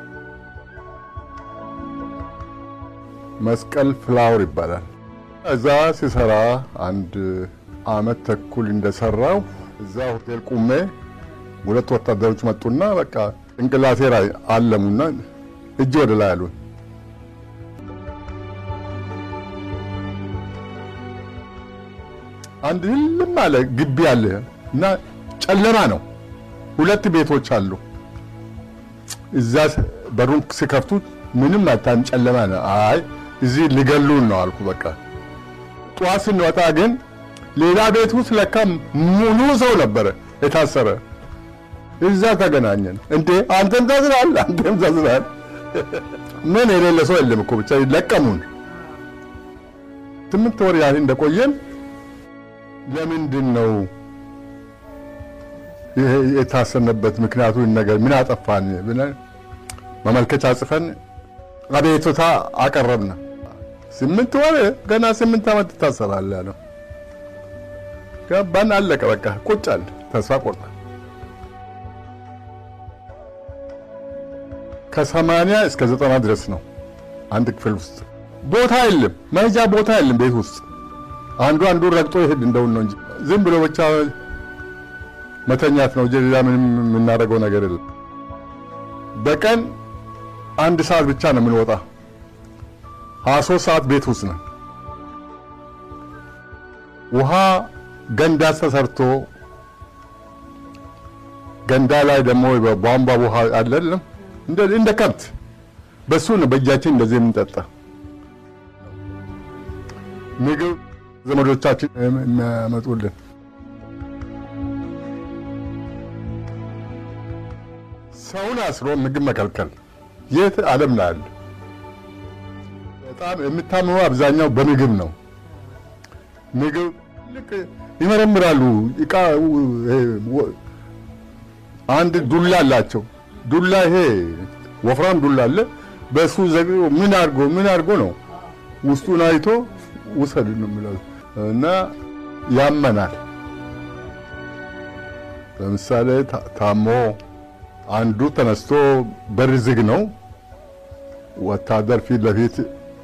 መስቀል ፍላወር ይባላል። እዛ ሲሰራ አንድ አመት ተኩል እንደሰራው እዛ ሆቴል ቁሜ ሁለት ወታደሮች መጡና በቃ ጭንቅላቴ ላይ አለሙና እጅ ወደ ላይ አሉን። አንድ ልም አለ ግቢ አለ እና ጨለማ ነው። ሁለት ቤቶች አሉ። እዛ በሩን ሲከፍቱት ምንም አታም ጨለማ ነው። አይ እዚህ ሊገሉን ነው አልኩ። በቃ ጠዋት ስንወጣ ግን ሌላ ቤት ውስጥ ለካ ሙሉ ሰው ነበረ የታሰረ። እዛ ተገናኘን። እንዴ አንተም ታስራል፣ አንተም ታስራል። ምን የሌለ ሰው የለም እኮ ብቻ ለቀሙን። ስምንት ወር ያህል እንደቆየን ለምንድን ነው የታሰነበት ምክንያቱ ነገር ምን አጠፋን ብለን መመልከቻ ጽፈን አቤቱታ አቀረብን። ስምንት ወር ገና ስምንት ዓመት ትታሰራለህ ያለው ገባን። አለቀ በቃ ቁጭ አለ። ተስፋ ቆርጠ ከሰማንያ እስከ ዘጠና ድረስ ነው አንድ ክፍል ውስጥ ቦታ የለም፣ መሄጃ ቦታ የለም ቤት ውስጥ አንዱ አንዱ ረግጦ ይሄድ እንደውን ነው እንጂ ዝም ብሎ ብቻ መተኛት ነው። ሌላ ምንም የምናደርገው ነገር የለም። በቀን አንድ ሰዓት ብቻ ነው የምንወጣ። ሀያ ሦስት ሰዓት ቤት ውስጥ ነው። ውሃ ገንዳ ተሰርቶ ገንዳ ላይ ደግሞ ቧንቧ ውሃ አለለም እንደ ከብት በሱ ነው በእጃችን እንደዚህ የምንጠጣ። ምግብ ዘመዶቻችን የሚያመጡልን ሰውን አስሮ ምግብ መከልከል የት ዓለም ላይ አለ? በጣም የምታምኑ አብዛኛው በምግብ ነው። ምግብ ልክ ይመረምራሉ። እቃ አንድ ዱላ አላቸው። ዱላ ይሄ ወፍራም ዱላ አለ። በሱ ዘግቶ ምን አድርጎ ምን አድርጎ ነው ውስጡን አይቶ ውሰድ ነው የሚለው እና ያመናል። ለምሳሌ ታሞ አንዱ ተነስቶ በር ዝግ ነው፣ ወታደር ፊት ለፊት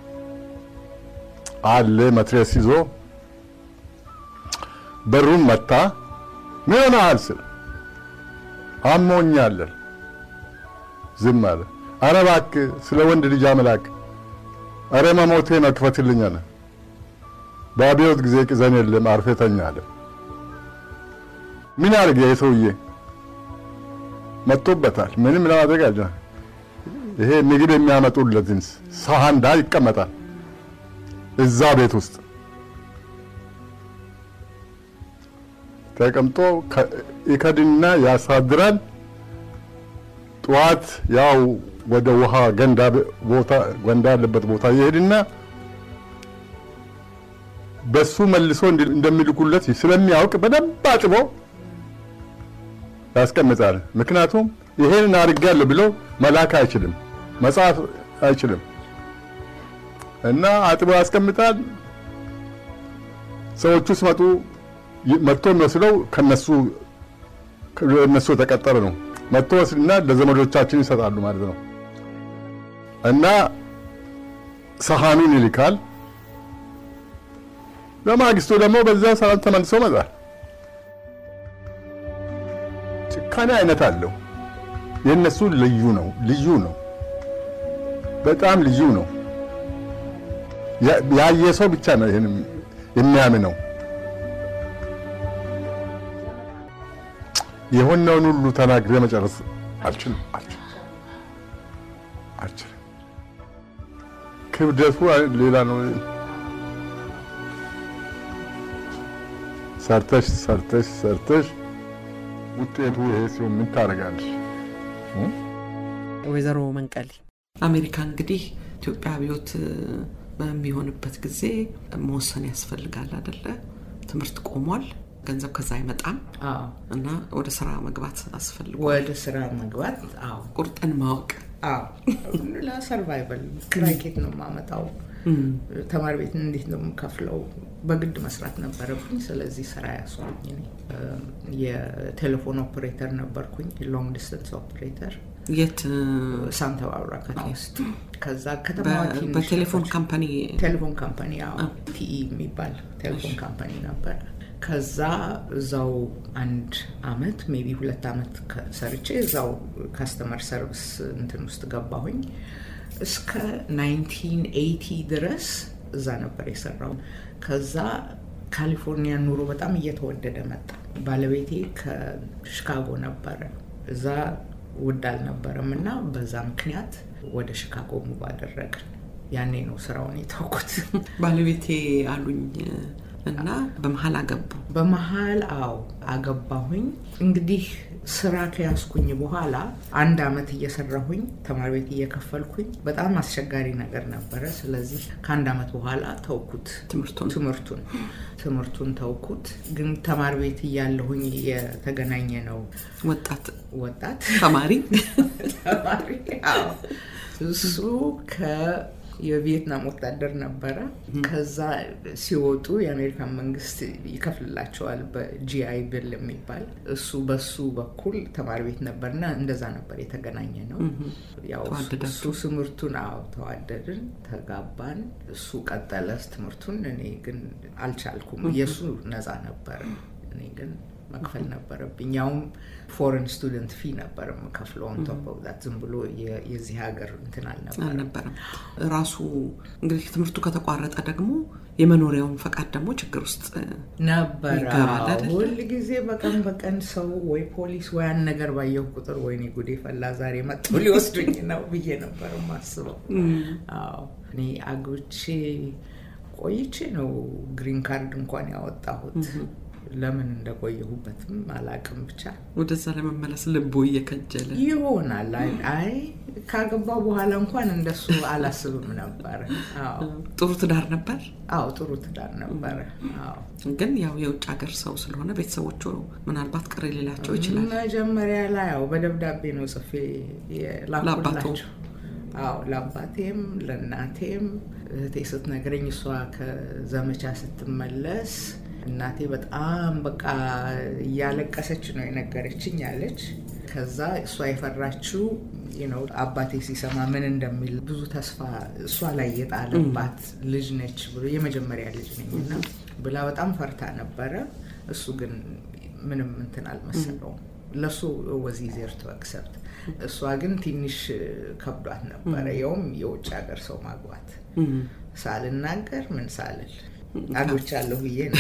አለ መትረየስ ይዞ በሩን መታ። ምን ሆነሃል ስል አሞኛለን። ዝም አለ። ኧረ እባክህ ስለ ወንድ ልጅ አምላክ፣ ኧረ መሞቴ ነው ክፈትልኝ አለ። በአብዮት ጊዜ ቅዘን የለም አርፌ ተኛ አለ። ምን አድርግ የሰውዬ መጥቶበታል። ምንም ለማድረግ አለ። ይሄ ምግብ የሚያመጡለትን ሳህን ዳር ይቀመጣል እዛ ቤት ውስጥ ተቀምጦ ይከድና ያሳድራል። ጠዋት ያው ወደ ውሃ ገንዳ ቦታ ገንዳ ያለበት ቦታ ይሄድና በሱ መልሶ እንደሚልኩለት ስለሚያውቅ በደንብ አጥቦ ያስቀምጣል። ምክንያቱም ይሄን አድርጋለሁ ብሎ መላክ አይችልም፣ መጻፍ አይችልም እና አጥቦ ያስቀምጣል። ሰዎቹ ሲመጡ መጥቶ የሚወስደው ከነሱ እነሱ የተቀጠረ ነው። መጥቶ ወስድና ለዘመዶቻችን ይሰጣሉ ማለት ነው። እና ሰሃኑን ይልካል። በማግስቱ ደግሞ በዛ ሰዓት ተመልሶ መጣል። ጭካኔ አይነት አለው። የእነሱ ልዩ ነው፣ ልዩ ነው፣ በጣም ልዩ ነው። ያየ ሰው ብቻ ነው ይሄን የሚያምነው። የሆነውን ሁሉ ተናግሬ መጨረስ አልችልም አልችልም። ክብደቱ ሌላ ነው። ሰርተሽ ሰርተሽ ሰርተሽ ውጤቱ ይሄ ሲሆን ምን ታደርጋለሽ? ወይዘሮ መንቀሌ አሜሪካ እንግዲህ ኢትዮጵያ አብዮት በሚሆንበት ጊዜ መወሰን ያስፈልጋል አደለ? ትምህርት ቆሟል። ገንዘብ ከዛ አይመጣም እና ወደ ስራ መግባት አስፈልጓል። ወደ ስራ መግባት አዎ፣ ቁርጥን ማወቅ አዎ፣ ለሰርቫይቨል ክራይኬት ነው የማመጣው። ተማሪ ቤት እንዴት ነው የምከፍለው? በግድ መስራት ነበረብኝ። ስለዚህ ስራ ያስኩኝ። የቴሌፎን ኦፕሬተር ነበርኩኝ፣ ሎንግ ዲስተንስ ኦፕሬተር የት ሳንታ ባርባራ ከተማ ውስጥ። ከዛ ከተማዋ ትንሽ በቴሌፎን ካምፓኒ ቴሌፎን ካምፓኒ ቲኢ የሚባል ቴሌፎን ካምፓኒ ነበረ። ከዛ እዛው አንድ አመት ሜቢ ሁለት አመት ሰርቼ እዛው ካስተመር ሰርቪስ እንትን ውስጥ ገባሁኝ። እስከ 1980 ድረስ እዛ ነበር የሰራው። ከዛ ካሊፎርኒያ ኑሮ በጣም እየተወደደ መጣ። ባለቤቴ ከሽካጎ ነበረ። እዛ ውድ አልነበረም እና በዛ ምክንያት ወደ ሽካጎ ሙቭ አደረግን። ያኔ ነው ስራውን የተውኩት። ባለቤቴ አሉኝ እና በመሀል አገቡ። በመሀል አዎ አገባሁኝ። እንግዲህ ስራ ከያዝኩኝ በኋላ አንድ አመት እየሰራሁኝ ተማሪ ቤት እየከፈልኩኝ በጣም አስቸጋሪ ነገር ነበረ። ስለዚህ ከአንድ አመት በኋላ ተውኩት ትምህርቱን ትምህርቱን ትምህርቱን ተውኩት። ግን ተማሪ ቤት እያለሁኝ የተገናኘ ነው ወጣት ወጣት ተማሪ ተማሪ አዎ እሱ የቪየትናም ወታደር ነበረ። ከዛ ሲወጡ የአሜሪካን መንግስት ይከፍልላቸዋል በጂአይ ብል የሚባል እሱ በሱ በኩል ተማሪ ቤት ነበርና እንደዛ ነበር የተገናኘ ነው። ያው እሱ ትምህርቱን አዎ ተዋደድን፣ ተጋባን። እሱ ቀጠለ ትምህርቱን፣ እኔ ግን አልቻልኩም። የእሱ ነፃ ነበር፣ እኔ ግን መክፈል ነበረብኝ። ያውም ፎሬን ስቱደንት ፊ ነበር የምከፍለው። ኦን ቶፕ ኦፍ ዛት ዝም ብሎ የዚህ ሀገር እንትን አልነበረም። አልነበረም። ራሱ እንግዲህ ትምህርቱ ከተቋረጠ ደግሞ የመኖሪያውን ፈቃድ ደግሞ ችግር ውስጥ ነበረ። ይገባል አይደል? ሁል ጊዜ በቀን በቀን ሰው ወይ ፖሊስ ወይ ያን ነገር ባየሁ ቁጥር ወይኔ ጉዴ ፈላ ዛሬ መጥተው ሊወስዱኝ ነው ብዬ ነበር ማስበው። አዎ እኔ አግብቼ ቆይቼ ነው ግሪን ካርድ እንኳን ያወጣሁት። ለምን እንደቆየሁበትም አላቅም ብቻ ወደዛ ለመመለስ ልቦ እየከጀለ ይሆናል። አይ አይ ካገባ በኋላ እንኳን እንደሱ አላስብም ነበረ። አዎ ጥሩ ትዳር ነበር። አዎ ጥሩ ትዳር ነበረ። አዎ ግን ያው የውጭ ሀገር ሰው ስለሆነ ቤተሰቦቹ ምናልባት ቅር ሊላቸው ይችላል። መጀመሪያ ላይ ያው በደብዳቤ ነው ጽፌ ለአባቱ? የላኩላቸው። አዎ ለአባቴም ለእናቴም። እህቴ ስትነግረኝ እሷ ከዘመቻ ስትመለስ እናቴ በጣም በቃ እያለቀሰች ነው የነገረችኝ አለች። ከዛ እሷ የፈራችው ነው አባቴ ሲሰማ ምን እንደሚል ብዙ ተስፋ እሷ ላይ የጣለባት ልጅ ነች ብሎ የመጀመሪያ ልጅ ነኝ እና ብላ በጣም ፈርታ ነበረ። እሱ ግን ምንም እንትን አልመሰለውም። ለሱ ወዚ ዜር ቱ አክሰፕት እሷ ግን ትንሽ ከብዷት ነበረ። ያውም የውጭ ሀገር ሰው ማግባት ሳልናገር ምን ሳልል አግብቻለሁ ብዬ ነው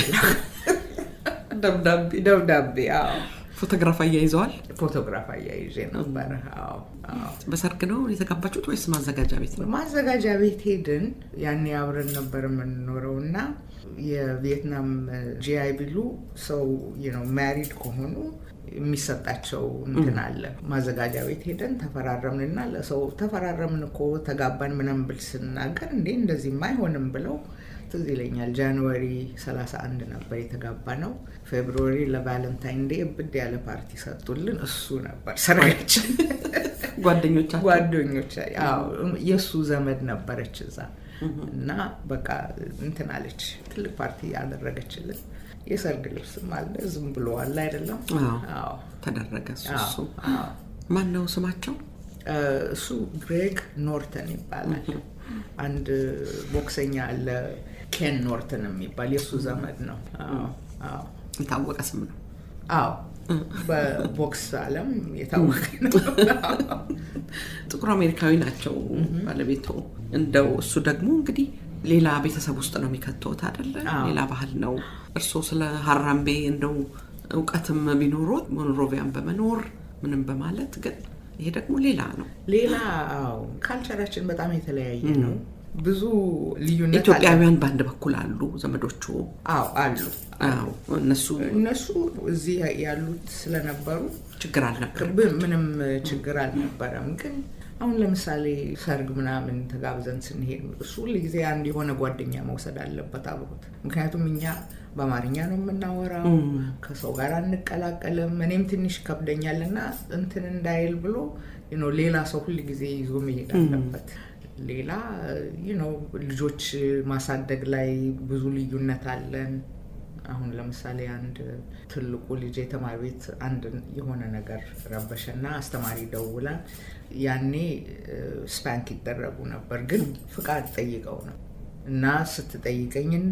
ደብዳቤ ደብዳቤ። አዎ ፎቶግራፍ አያይዘዋል። ፎቶግራፍ አያይዤ ነበረ። አዎ አዎ። በሰርግ ነው የተጋባችሁት ወይስ ማዘጋጃ ቤት ነው? ማዘጋጃ ቤት ሄድን። ያኔ አብረን ነበር የምንኖረው እና የቪየትናም ጂአይ ቢሉ ሰው ነው ማሪድ ከሆኑ የሚሰጣቸው እንትን አለ። ማዘጋጃ ቤት ሄደን ተፈራረምንና ለሰው ተፈራረምን እኮ ተጋባን ምናምን ብል ስናገር እንዴ እንደዚህማ አይሆንም ብለው ትዝ ይለኛል ጃንዋሪ 31 ነበር የተጋባ ነው። ፌብሩዋሪ ለቫለንታይን ዴ እብድ ያለ ፓርቲ ሰጡልን። እሱ ነበር ሰርጋችን። ጓደኞቻቸው ጓደኞች የእሱ ዘመድ ነበረች እዛ እና በቃ እንትን አለች። ትልቅ ፓርቲ ያደረገችልን የሰርግ ልብስም አለ። ዝም ብሎ አለ አይደለም። አዎ ተደረገ። እሱ አዎ፣ እሱ አዎ። ማን ነው ስማቸው? እሱ ግሬግ ኖርተን ይባላል። አንድ ቦክሰኛ አለ ኬን ኖርተን የሚባል የእሱ ዘመድ ነው። አዎ፣ አዎ፣ የታወቀ ስም ነው። አዎ። በቦክስ ዓለም የታወቀ ነው። ጥቁር አሜሪካዊ ናቸው ባለቤቱ። እንደው እሱ ደግሞ እንግዲህ ሌላ ቤተሰብ ውስጥ ነው የሚከተውት አይደለ? አዎ። ሌላ ባህል ነው። እርስዎ ስለ ሀራምቤ እንደው እውቀትም ቢኖሮት ሞንሮቪያን በመኖር ምንም በማለት ግን ይሄ ደግሞ ሌላ ነው። ሌላ አዎ፣ ካልቸራችን በጣም የተለያየ ነው። ብዙ ልዩነት አለ። ኢትዮጵያውያን በአንድ በኩል አሉ ዘመዶቹ። አዎ አሉ። አዎ እነሱ እነሱ እዚህ ያሉት ስለነበሩ ችግር አልነበር። ብ- ምንም ችግር አልነበረም። ግን አሁን ለምሳሌ ሰርግ ምናምን ተጋብዘን ስንሄድ እሱ ሁልጊዜ አንድ የሆነ ጓደኛ መውሰድ አለበት አብሮት። ምክንያቱም እኛ በአማርኛ ነው የምናወራው፣ ከሰው ጋር አንቀላቀልም። እኔም ትንሽ ከብደኛል እና እንትን እንዳይል ብሎ you know ሌላ ሰው ሁልጊዜ ይዞ መሄድ አለበት። ሌላ you know ልጆች ማሳደግ ላይ ብዙ ልዩነት አለን። አሁን ለምሳሌ አንድ ትልቁ ልጅ የተማሪ ቤት አንድ የሆነ ነገር ረበሸና አስተማሪ ደውላ ያኔ ስፓንክ ይደረጉ ነበር፣ ግን ፍቃድ ጠይቀው ነው እና ስትጠይቀኝ እንዴ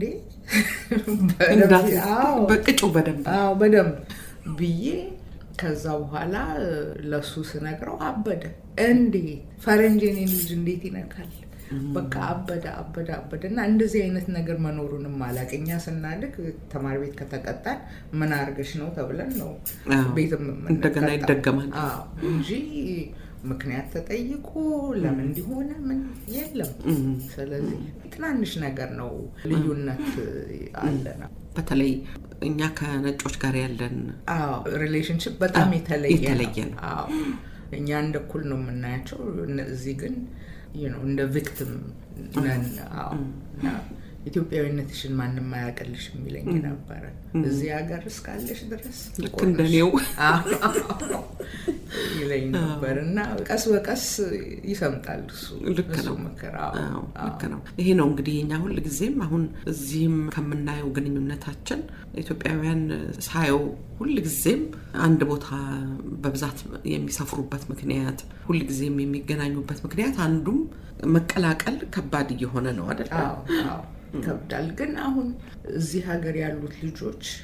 በደንብ- እንዳት- አዎ፣ በቅጩ በደንብ አዎ በደንብ ብዬ ከዛ በኋላ ለሱ ስነግረው አበደ። እንዴት ፈረንጅ የኔን ልጅ እንዴት ይነካል? በቃ አበደ አበደ አበደ። እና እንደዚህ አይነት ነገር መኖሩንም አላውቅ። እኛ ስናድግ ተማሪ ቤት ከተቀጣን ምን አርገሽ ነው ተብለን ነው አዎ። ቤትም እንደገና የምንቀጣው። ይደገማል። አዎ እንጂ ምክንያት ተጠይቆ ለምን እንዲሆነ ምን የለም። ስለዚህ ትናንሽ ነገር ነው ልዩነት አለና በተለይ እኛ ከነጮች ጋር ያለን አዎ ሪሌሽንሽፕ በጣም አዎ፣ የተለየ የተለየ ነው። አዎ እኛ እንደ እኩል ነው የምናያቸው። እዚህ ግን you know እንደ ቪክቲም ነን። አዎ እና ኢትዮጵያዊነትሽን ማንም አያውቅልሽ የሚለኝ ነበረ። እዚህ ሀገር እስካለሽ ድረስ ልክ ቆንጆ እንደኔው አዎ ይለኝ ነበር እና ቀስ በቀስ ይሰምጣል እሱ ልክ እሱ ምክር። አዎ አዎ፣ አዎ። ልክ ነው። ይሄ ነው እንግዲህ እኛ ሁል ጊዜም አሁን እዚህም ከምናየው ግንኙነታችን ኢትዮጵያውያን ሳየው ሁል ጊዜም አንድ ቦታ በብዛት የሚሰፍሩበት ምክንያት ሁል ጊዜም የሚገናኙበት ምክንያት አንዱም መቀላቀል ከባድ እየሆነ ነው አይደል? አዎ አዎ ይከብዳል። ግን አሁን እዚህ ሀገር ያሉት ልጆች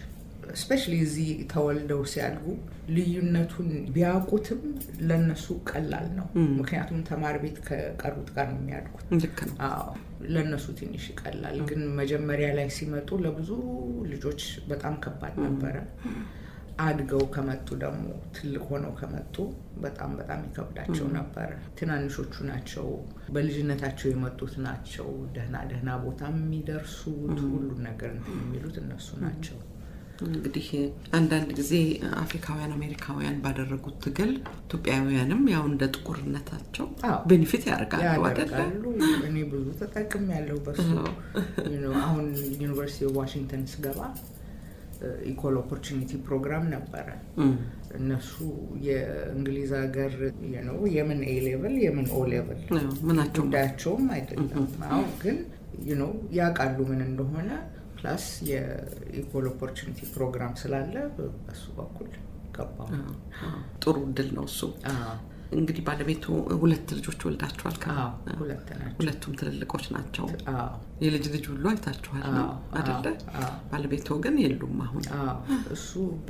ስፔሻሊ እዚህ ተወልደው ሲያድጉ ልዩነቱን ቢያውቁትም ለነሱ ቀላል ነው። ምክንያቱም ተማሪ ቤት ከቀሩት ጋር ነው የሚያድጉት። ልክ ነው። አዎ ለእነሱ ትንሽ ይቀላል። ግን መጀመሪያ ላይ ሲመጡ ለብዙ ልጆች በጣም ከባድ ነበረ። አድገው ከመጡ ደግሞ ትልቅ ሆነው ከመጡ በጣም በጣም ይከብዳቸው ነበረ። ትናንሾቹ ናቸው፣ በልጅነታቸው የመጡት ናቸው። ደህና ደህና ቦታ የሚደርሱት ሁሉን ነገር እንትን የሚሉት እነሱ ናቸው። እንግዲህ አንዳንድ ጊዜ አፍሪካውያን አሜሪካውያን ባደረጉት ትግል ኢትዮጵያውያንም ያው እንደ ጥቁርነታቸው አዎ። ቤኒፊት ያደርጋሉ አይደለ? ያደርጋሉ። እኔ ብዙ ተጠቅም ያለው በሱ You know፣ አሁን ዩኒቨርሲቲ ኦፍ ዋሽንግተን ስገባ ኢኳል ኦፖርቹኒቲ ፕሮግራም ነበረ። እነሱ የእንግሊዝ ሀገር you know፣ የምን ኤ ሌቭል የምን ኦ ሌቭል ያው ምናቸው ጉዳያቸውም አይደለም። አዎ ግን you know፣ ያውቃሉ ምን እንደሆነ ፕላስ የኢኳል ኦፖርቹኒቲ ፕሮግራም ስላለ በሱ በኩል ገባሁ። ጥሩ እድል ነው እሱ። አዎ፣ እንግዲህ ባለቤቱ ሁለት ልጆች ወልዳችኋል። ከ- አዎ፣ ሁለት ናቸው። ሁለቱም ትልልቆች ናቸው። አዎ የልጅ ልጅ ሁሉ አይታችኋል ነው አዎ፣ አይደለ? አዎ። ባለቤቱ ግን የሉም አሁን። አዎ እሱ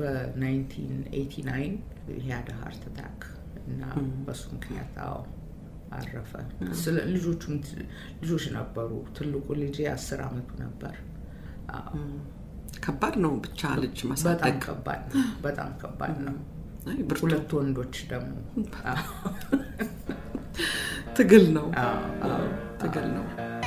በ1989 ሂያድ ሃርት አታክ እና በሱ ምክንያት አዎ አረፈ። ስለ ልጆቹም ት- ልጆች ነበሩ። ትልቁ ልጄ አስር አመቱ ነበር። አዎ፣ ከባድ ነው ብቻ ልጅ በጣም ማሳደግ። ከባድ ነው። በጣም ከባድ ነው። አይ ብርቱ ሁለት ወንዶች ደግሞ አዎ፣ ትግል ነው አዎ፣ አዎ። ትግል ነው።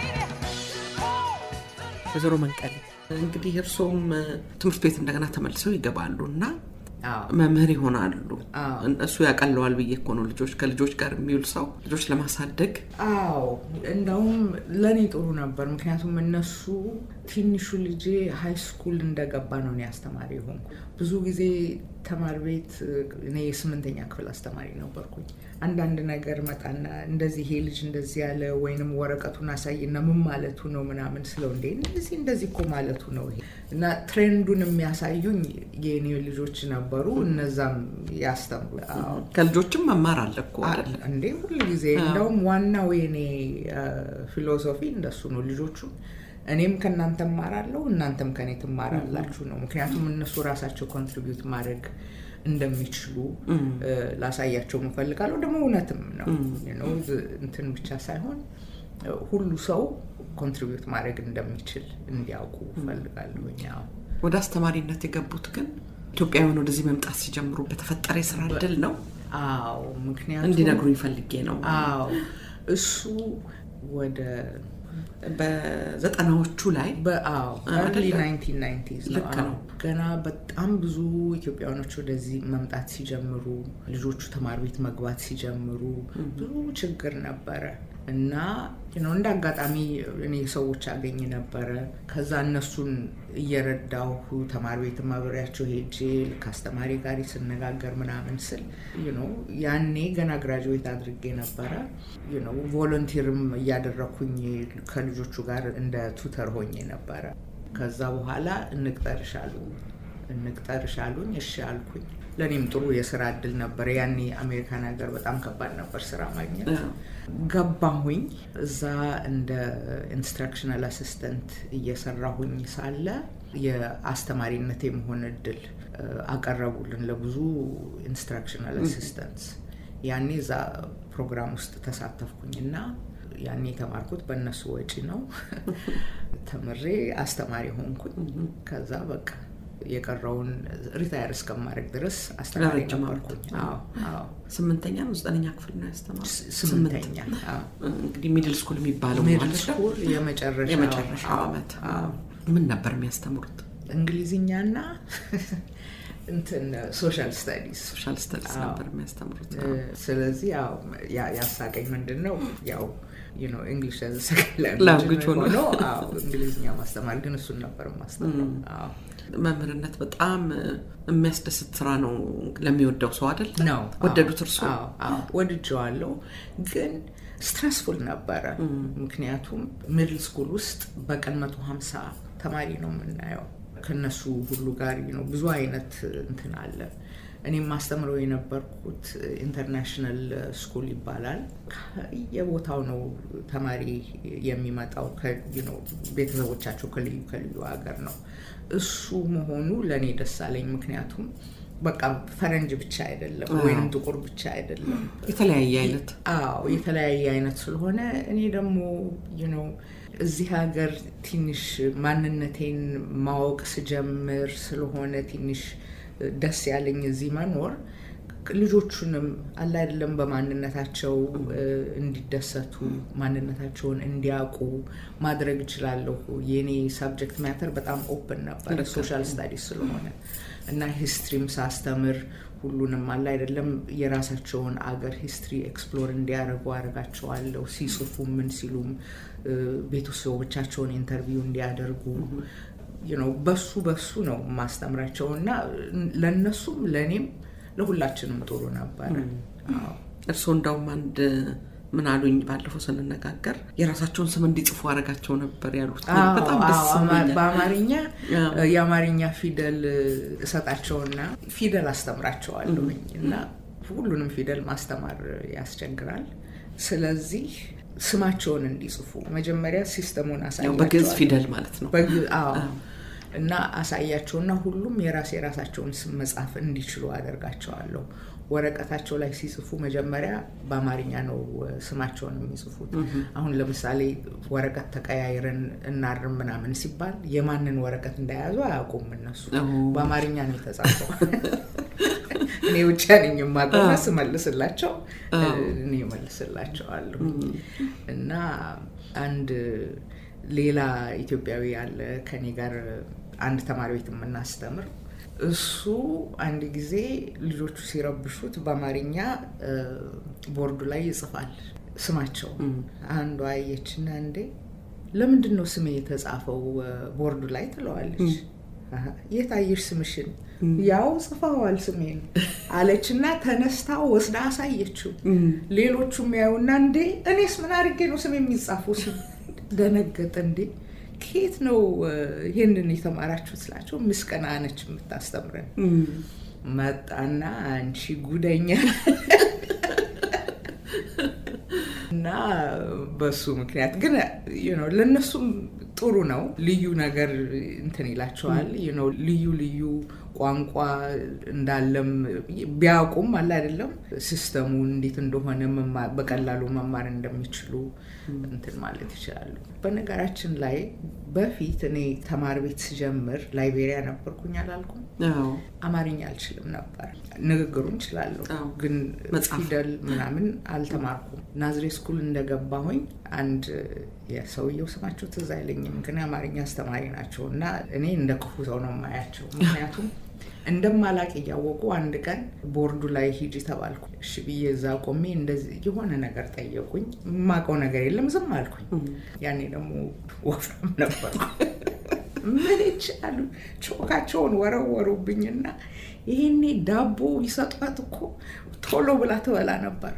ወይዘሮ መንቀሌ እንግዲህ እርስዎም ትምህርት ቤት እንደገና ተመልሰው ይገባሉ እና አዎ መምህር ይሆናሉ። አዎ። እሱ ያቀለዋል ብዬ እኮ ነው። ልጆች ከልጆች ጋር የሚውል ሰው ልጆች ለማሳደግ አዎ እንደውም ለእኔ ጥሩ ነበር። ምክንያቱም እነሱ ትንሹ ልጄ ሀይ ስኩል እንደገባ ነው እኔ አስተማሪ የሆንኩ። ብዙ ጊዜ ተማሪ ቤት እኔ የስምንተኛ ክፍል አስተማሪ ነበርኩኝ። አንዳንድ ነገር መጣና እንደዚህ ይሄ ልጅ እንደዚህ ያለ ወይንም ወረቀቱን አሳይና ምን ማለቱ ነው ምናምን ስለው እንዴ እንደዚህ እንደዚህ እኮ ማለቱ ነው ይሄ እና ትሬንዱን የሚያሳዩኝ የኔ ልጆች ነበሩ። እነዛም ያስተምሩ አዎ ከልጆችም መማር አለ እኮ አይደለ? እንዴ ሁል ጊዜ እንደውም ዋናው የኔ ፊሎሶፊ እንደሱ ነው። ልጆቹ እኔም ከእናንተ እማራለሁ እናንተም ከኔ ትማራላችሁ ነው። ምክንያቱም እነሱ ራሳቸው ኮንትሪቢዩት ማድረግ እንደሚችሉ እ፣ ላሳያቸው እፈልጋለሁ። ደግሞ እውነትም ነው You know፣ ዝ- እንትን ብቻ ሳይሆን እ፣ ሁሉ ሰው ኮንትሪቢዩት ማድረግ እንደሚችል እንዲያውቁ እፈልጋለሁኝ። አዎ። ወደ አስተማሪነት የገቡት ግን ኢትዮጵያውያን ወደዚህ መምጣት ሲጀምሩ በተፈጠረ የስራ እድል ነው አዎ ምክንያቱም እንዲነግሩኝ ፈልጌ ነው። አዎ እሱ ወደ በዘጠናዎቹ ላይ በአዎ አይደለ? early 1990s ነው። ልክ ነው። አዎ። ገና በጣም ብዙ ኢትዮጵያውያኖች ወደዚህ መምጣት ሲጀምሩ ልጆቹ ተማሪ ቤት መግባት ሲጀምሩ ብዙ ችግር ነበረ እና you know እንደ አጋጣሚ እኔ ሰዎች አገኝ ነበረ። ከዛ እነሱን እየረዳሁ ተማሪ ቤት አብሬያቸው ሄጄ ከአስተማሪ ጋር ስነጋገር ምናምን ስል you know ያኔ ገና ግራጁዌት አድርጌ ነበረ you know ቮለንቲርም እያደረኩኝ ከልጆቹ ጋር እንደ ቱተር ሆኜ ነበረ። ከዛ በኋላ እንቅጠርሻሉ እንቅጠርሻሉኝ እሺ አልኩኝ። ለእኔም ጥሩ የስራ እድል ነበረ። ያኔ አሜሪካን ሀገር በጣም ከባድ ነበር ስራ ማግኘት። አዎ። ገባሁኝ። እዛ እንደ ኢንስትራክሽናል አሲስተንት እየሰራሁኝ ሳለ የአስተማሪነት የመሆን እድል እ፣ አቀረቡልን ለብዙ ኢንስትራክሽናል አሲስተንትስ። ያኔ እዛ ፕሮግራም ውስጥ ተሳተፍኩኝ እና ያኔ የተማርኩት በእነሱ ወጪ ነው። ተምሬ አስተማሪ ሆንኩኝ። ከዛ በቃ የቀረውን ሪታየር እስከማድረግ ድረስ አስተማሪ ለረጅም ነበርኩኝ። አዎ አዎ ስምንተኛ ነው ዘጠነኛ ክፍል ነው ያስተማሩ ስምንተኛ አዎ። እንግዲህ ሚድል ስኩል የሚባለው ሚድል ማለት ነው። ስኩል የመጨረሻው የመጨረሻው አዎ፣ ዓመት አዎ። ምን ነበር የሚያስተምሩት? እንግሊዝኛና እንትን ሶሻል ስታዲስ ሶሻል ስተዲስ አዎ። ነበር የሚያስተምሩት። እ፣ ስለዚህ ያው ያ- ያሳቀኝ ምንድን ነው ያው እንግሊሽ Language ሆኖ። ሆኖ አዎ፣ እንግሊዝኛ ማስተማር ግን እሱን ነበር ማስተምረው። አዎ። መምህርነት በጣም የሚያስደስት ስራ ነው ለሚወደው ሰው አይደል? ነው ወደዱት እርሶ? አዎ፣ አዎ፣ ወድጀዋለሁ ግን ስትረስፉል ነበረ። ምክንያቱም ሚድል ስኩል ውስጥ በቀን መቶ ሀምሳ ተማሪ ነው የምናየው። ከነሱ ሁሉ ጋር ነው ብዙ አይነት እንትን አለ እኔም ማስተምረው የነበርኩት ኢንተርናሽናል ስኩል ይባላል። የቦታው ነው ተማሪ የሚመጣው ቤተሰቦቻቸው ከልዩ ከልዩ ሀገር ነው። እሱ መሆኑ ለእኔ ደስ አለኝ። ምክንያቱም በቃ ፈረንጅ ብቻ አይደለም ወይም ጥቁር ብቻ አይደለም፣ የተለያየ አይነት አዎ የተለያየ አይነት ስለሆነ እኔ ደግሞ ነው እዚህ ሀገር ትንሽ ማንነቴን ማወቅ ስጀምር ስለሆነ ትንሽ ደስ ያለኝ እዚህ መኖር ልጆቹንም አለ አይደለም በማንነታቸው እንዲደሰቱ ማንነታቸውን እንዲያውቁ ማድረግ እችላለሁ። የኔ ሳብጀክት ማተር በጣም ኦፕን ነበር ሶሻል ስታዲስ ስለሆነ እና ሂስትሪም ሳስተምር ሁሉንም አለ አይደለም የራሳቸውን አገር ሂስትሪ ኤክስፕሎር እንዲያደርጉ አደርጋቸዋለሁ። ሲጽፉ ምን ሲሉም ቤተሰቦቻቸውን ኢንተርቪው እንዲያደርጉ ነው። በሱ በሱ ነው ማስተምራቸው እና ለእነሱም ለእኔም ለሁላችንም ጥሩ ነበረ። እርስዎ እንዳውም አንድ ምን አሉኝ ባለፈው ስንነጋገር የራሳቸውን ስም እንዲጽፉ አረጋቸው ነበር ያሉት። በጣም ደስ በአማርኛ የአማርኛ ፊደል እሰጣቸውና ፊደል አስተምራቸዋለሁኝ እና ሁሉንም ፊደል ማስተማር ያስቸግራል። ስለዚህ ስማቸውን እንዲጽፉ መጀመሪያ ሲስተሙን አሳያቸዋል። በግዕዝ ፊደል ማለት ነው። እና አሳያቸውና ሁሉም የራስ የራሳቸውን ስም መጻፍ እንዲችሉ አደርጋቸዋለሁ። ወረቀታቸው ላይ ሲጽፉ መጀመሪያ በአማርኛ ነው ስማቸውን የሚጽፉት። አሁን ለምሳሌ ወረቀት ተቀያይረን እናርም ምናምን ሲባል የማንን ወረቀት እንደያዙ አያውቁም እነሱ። በአማርኛ ነው የተጻፈው። እኔ ብቻ ነኝ የማውቀው ስመልስላቸው እኔ እመልስላቸዋለሁ። እና አንድ ሌላ ኢትዮጵያዊ ያለ ከኔ ጋር አንድ ተማሪ ቤት የምናስተምር እሱ አንድ ጊዜ ልጆቹ ሲረብሹት በአማርኛ ቦርዱ ላይ ይጽፋል ስማቸው። አንዷ አየችና እንዴ ለምንድን ነው ስሜ የተጻፈው ቦርዱ ላይ ትለዋለች። የት አየሽ ስምሽን? ያው ጽፈዋል ስሜን አለችና ተነስታ ወስዳ አሳየችው። ሌሎቹም ያዩና እንዴ እኔስ ምን አድርጌ ነው ስም የሚጻፈው? ደነገጠ። እንዴ ከየት ነው ይህንን የተማራችሁት ስላቸው ምስቀና ነች የምታስተምረን። መጣና አንቺ ጉደኛ እና በሱ ምክንያት ግን ለእነሱም ጥሩ ነው። ልዩ ነገር እንትን ይላቸዋል። ልዩ ልዩ ቋንቋ እንዳለም ቢያውቁም አለ አይደለም ሲስተሙ እንዴት እንደሆነ በቀላሉ መማር እንደሚችሉ እንትን ማለት ይችላሉ። በነገራችን ላይ በፊት እኔ ተማሪ ቤት ስጀምር ላይቤሪያ ነበርኩኝ አላልኩም? አማርኛ አልችልም ነበር። ንግግሩን እችላለሁ፣ ግን ፊደል ምናምን አልተማርኩም። ናዝሬት ስኩል እንደገባሁኝ አንድ የሰውየው ስማቸው ትዝ አይለኝም፣ ግን የአማርኛ አስተማሪ ናቸው እና እኔ እንደ ክፉ ሰው ነው የማያቸው ምክንያቱም እንደማላቅ እያወቁ አንድ ቀን ቦርዱ ላይ ሂጂ ተባልኩ። እሺ ብዬ እዛ ቆሜ እንደዚህ የሆነ ነገር ጠየቁኝ። የማውቀው ነገር የለም ዝም አልኩኝ። ያኔ ደግሞ ወፍራም ነበርኩ። ምን ይቻሉ ቾካቸውን ወረወሩብኝና ይሄኔ ዳቦ ይሰጧት እኮ ቶሎ ብላ ትበላ ነበር።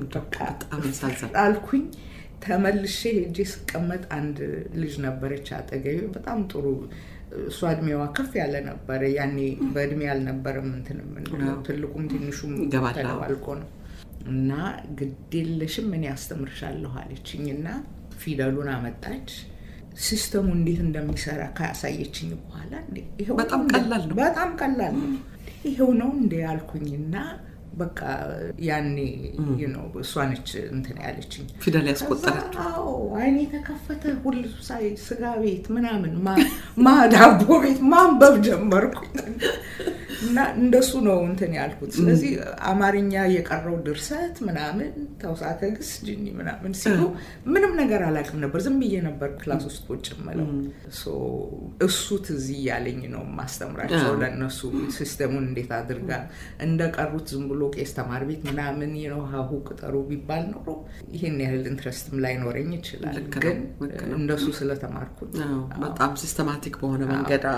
አልኩኝ። ተመልሼ ሄጄ ስቀመጥ አንድ ልጅ ነበረች አጠገቤ በጣም ጥሩ እሷ እድሜዋ ከፍ ያለ ነበረ። ያኔ በእድሜ አልነበረም እንትን የምንለው ትልቁም ትንሹም ተደባልቆ ነው እና ግዴለሽም እኔ አስተምርሻለሁ አለችኝ እና ፊደሉን አመጣች። ሲስተሙ እንዴት እንደሚሰራ ካሳየችኝ በኋላ በጣም ቀላል ነው፣ በጣም ቀላል ነው፣ ይሄው ነው እንዴ አልኩኝና በቃ ያኔ ነው እሷ ነች እንትን ያለችኝ ፊደል ያስቆጠረች። አዎ አይኔ የተከፈተ ሁሉ ሳይ ስጋ ቤት ምናምን ማ ዳቦ ቤት ማንበብ ጀመርኩኝ እና እንደሱ ነው እንትን ያልኩት። ስለዚህ አማርኛ የቀረው ድርሰት ምናምን ተውሳከ ግስ ጅኒ ምናምን ሲሉ ምንም ነገር አላውቅም ነበር። ዝም ብዬ ነበር ክላስ ውስጥ ቁጭ የምለው። እሱ ትዝ እያለኝ ነው ማስተምራቸው ለእነሱ ሲስተሙን እንዴት አድርጋ እንደቀሩት ዝም ብሎ ቄስ ተማር ቤት ምናምን ነው ሀሁ ቅጠሩ ቢባል ኖሮ ይህን ያህል ኢንትረስትም ላይኖረኝ ይችላል። ግን እንደሱ ስለተማርኩት በጣም ሲስተማቲክ በሆነ መንገድ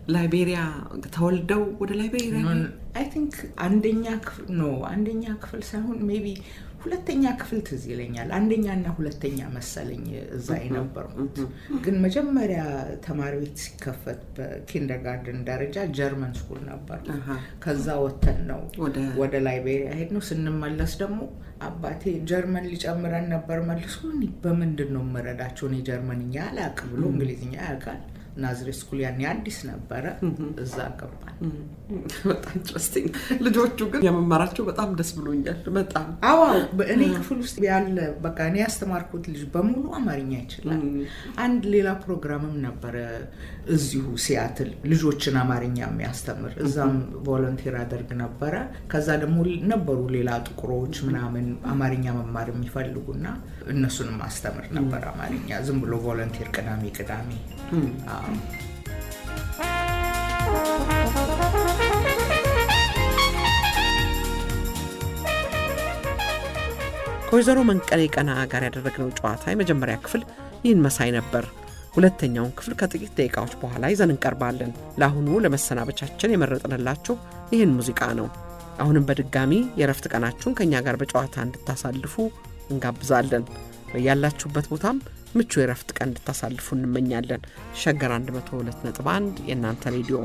ላይቤሪያ ተወልደው ወደ ላይቤሪያ አይ ቲንክ አንደኛ ክፍል ኖ አንደኛ ክፍል ሳይሆን ሜቢ ሁለተኛ ክፍል ትዝ ይለኛል። አንደኛና ሁለተኛ መሰለኝ እዛ የነበርኩት። ግን መጀመሪያ ተማሪ ቤት ሲከፈት በኪንደርጋርደን ደረጃ ጀርመን ስኩል ነበር። ከዛ ወተን ነው ወደ ላይቤሪያ ሄድ ነው። ስንመለስ ደግሞ አባቴ ጀርመን ሊጨምረን ነበር መልሶ በምንድን ነው የምረዳቸው እኔ ጀርመንኛ አላውቅም ብሎ እንግሊዝኛ ያውቃል ናዝሬት ስኩል ያኔ አዲስ ነበረ። እዛ ገባል። በጣም ኢንትረስቲንግ። ልጆቹ ግን የመማራቸው በጣም ደስ ብሎኛል። በጣም አዎ፣ እኔ ክፍል ውስጥ ያለ በቃ እኔ ያስተማርኩት ልጅ በሙሉ አማርኛ ይችላል። አንድ ሌላ ፕሮግራምም ነበረ እዚሁ ሲያትል ልጆችን አማርኛ የሚያስተምር እዛም ቮለንቲር አደርግ ነበረ። ከዛ ደግሞ ነበሩ ሌላ ጥቁሮች ምናምን አማርኛ መማር የሚፈልጉና እነሱንም ማስተምር ነበር አማርኛ ዝም ብሎ ቮለንቲር ቅዳሜ ቅዳሜ ከወይዘሮ መንቀሌ ቀና ጋር ያደረግነው ጨዋታ የመጀመሪያ ክፍል ይህን መሳይ ነበር። ሁለተኛውን ክፍል ከጥቂት ደቂቃዎች በኋላ ይዘን እንቀርባለን። ለአሁኑ ለመሰናበቻችን የመረጥንላችሁ ይህን ሙዚቃ ነው። አሁንም በድጋሚ የእረፍት ቀናችሁን ከእኛ ጋር በጨዋታ እንድታሳልፉ እንጋብዛለን። በያላችሁበት ቦታም ምቹ የረፍት ቀን እንድታሳልፉ እንመኛለን። ሸገር 102.1 የእናንተ ሬዲዮ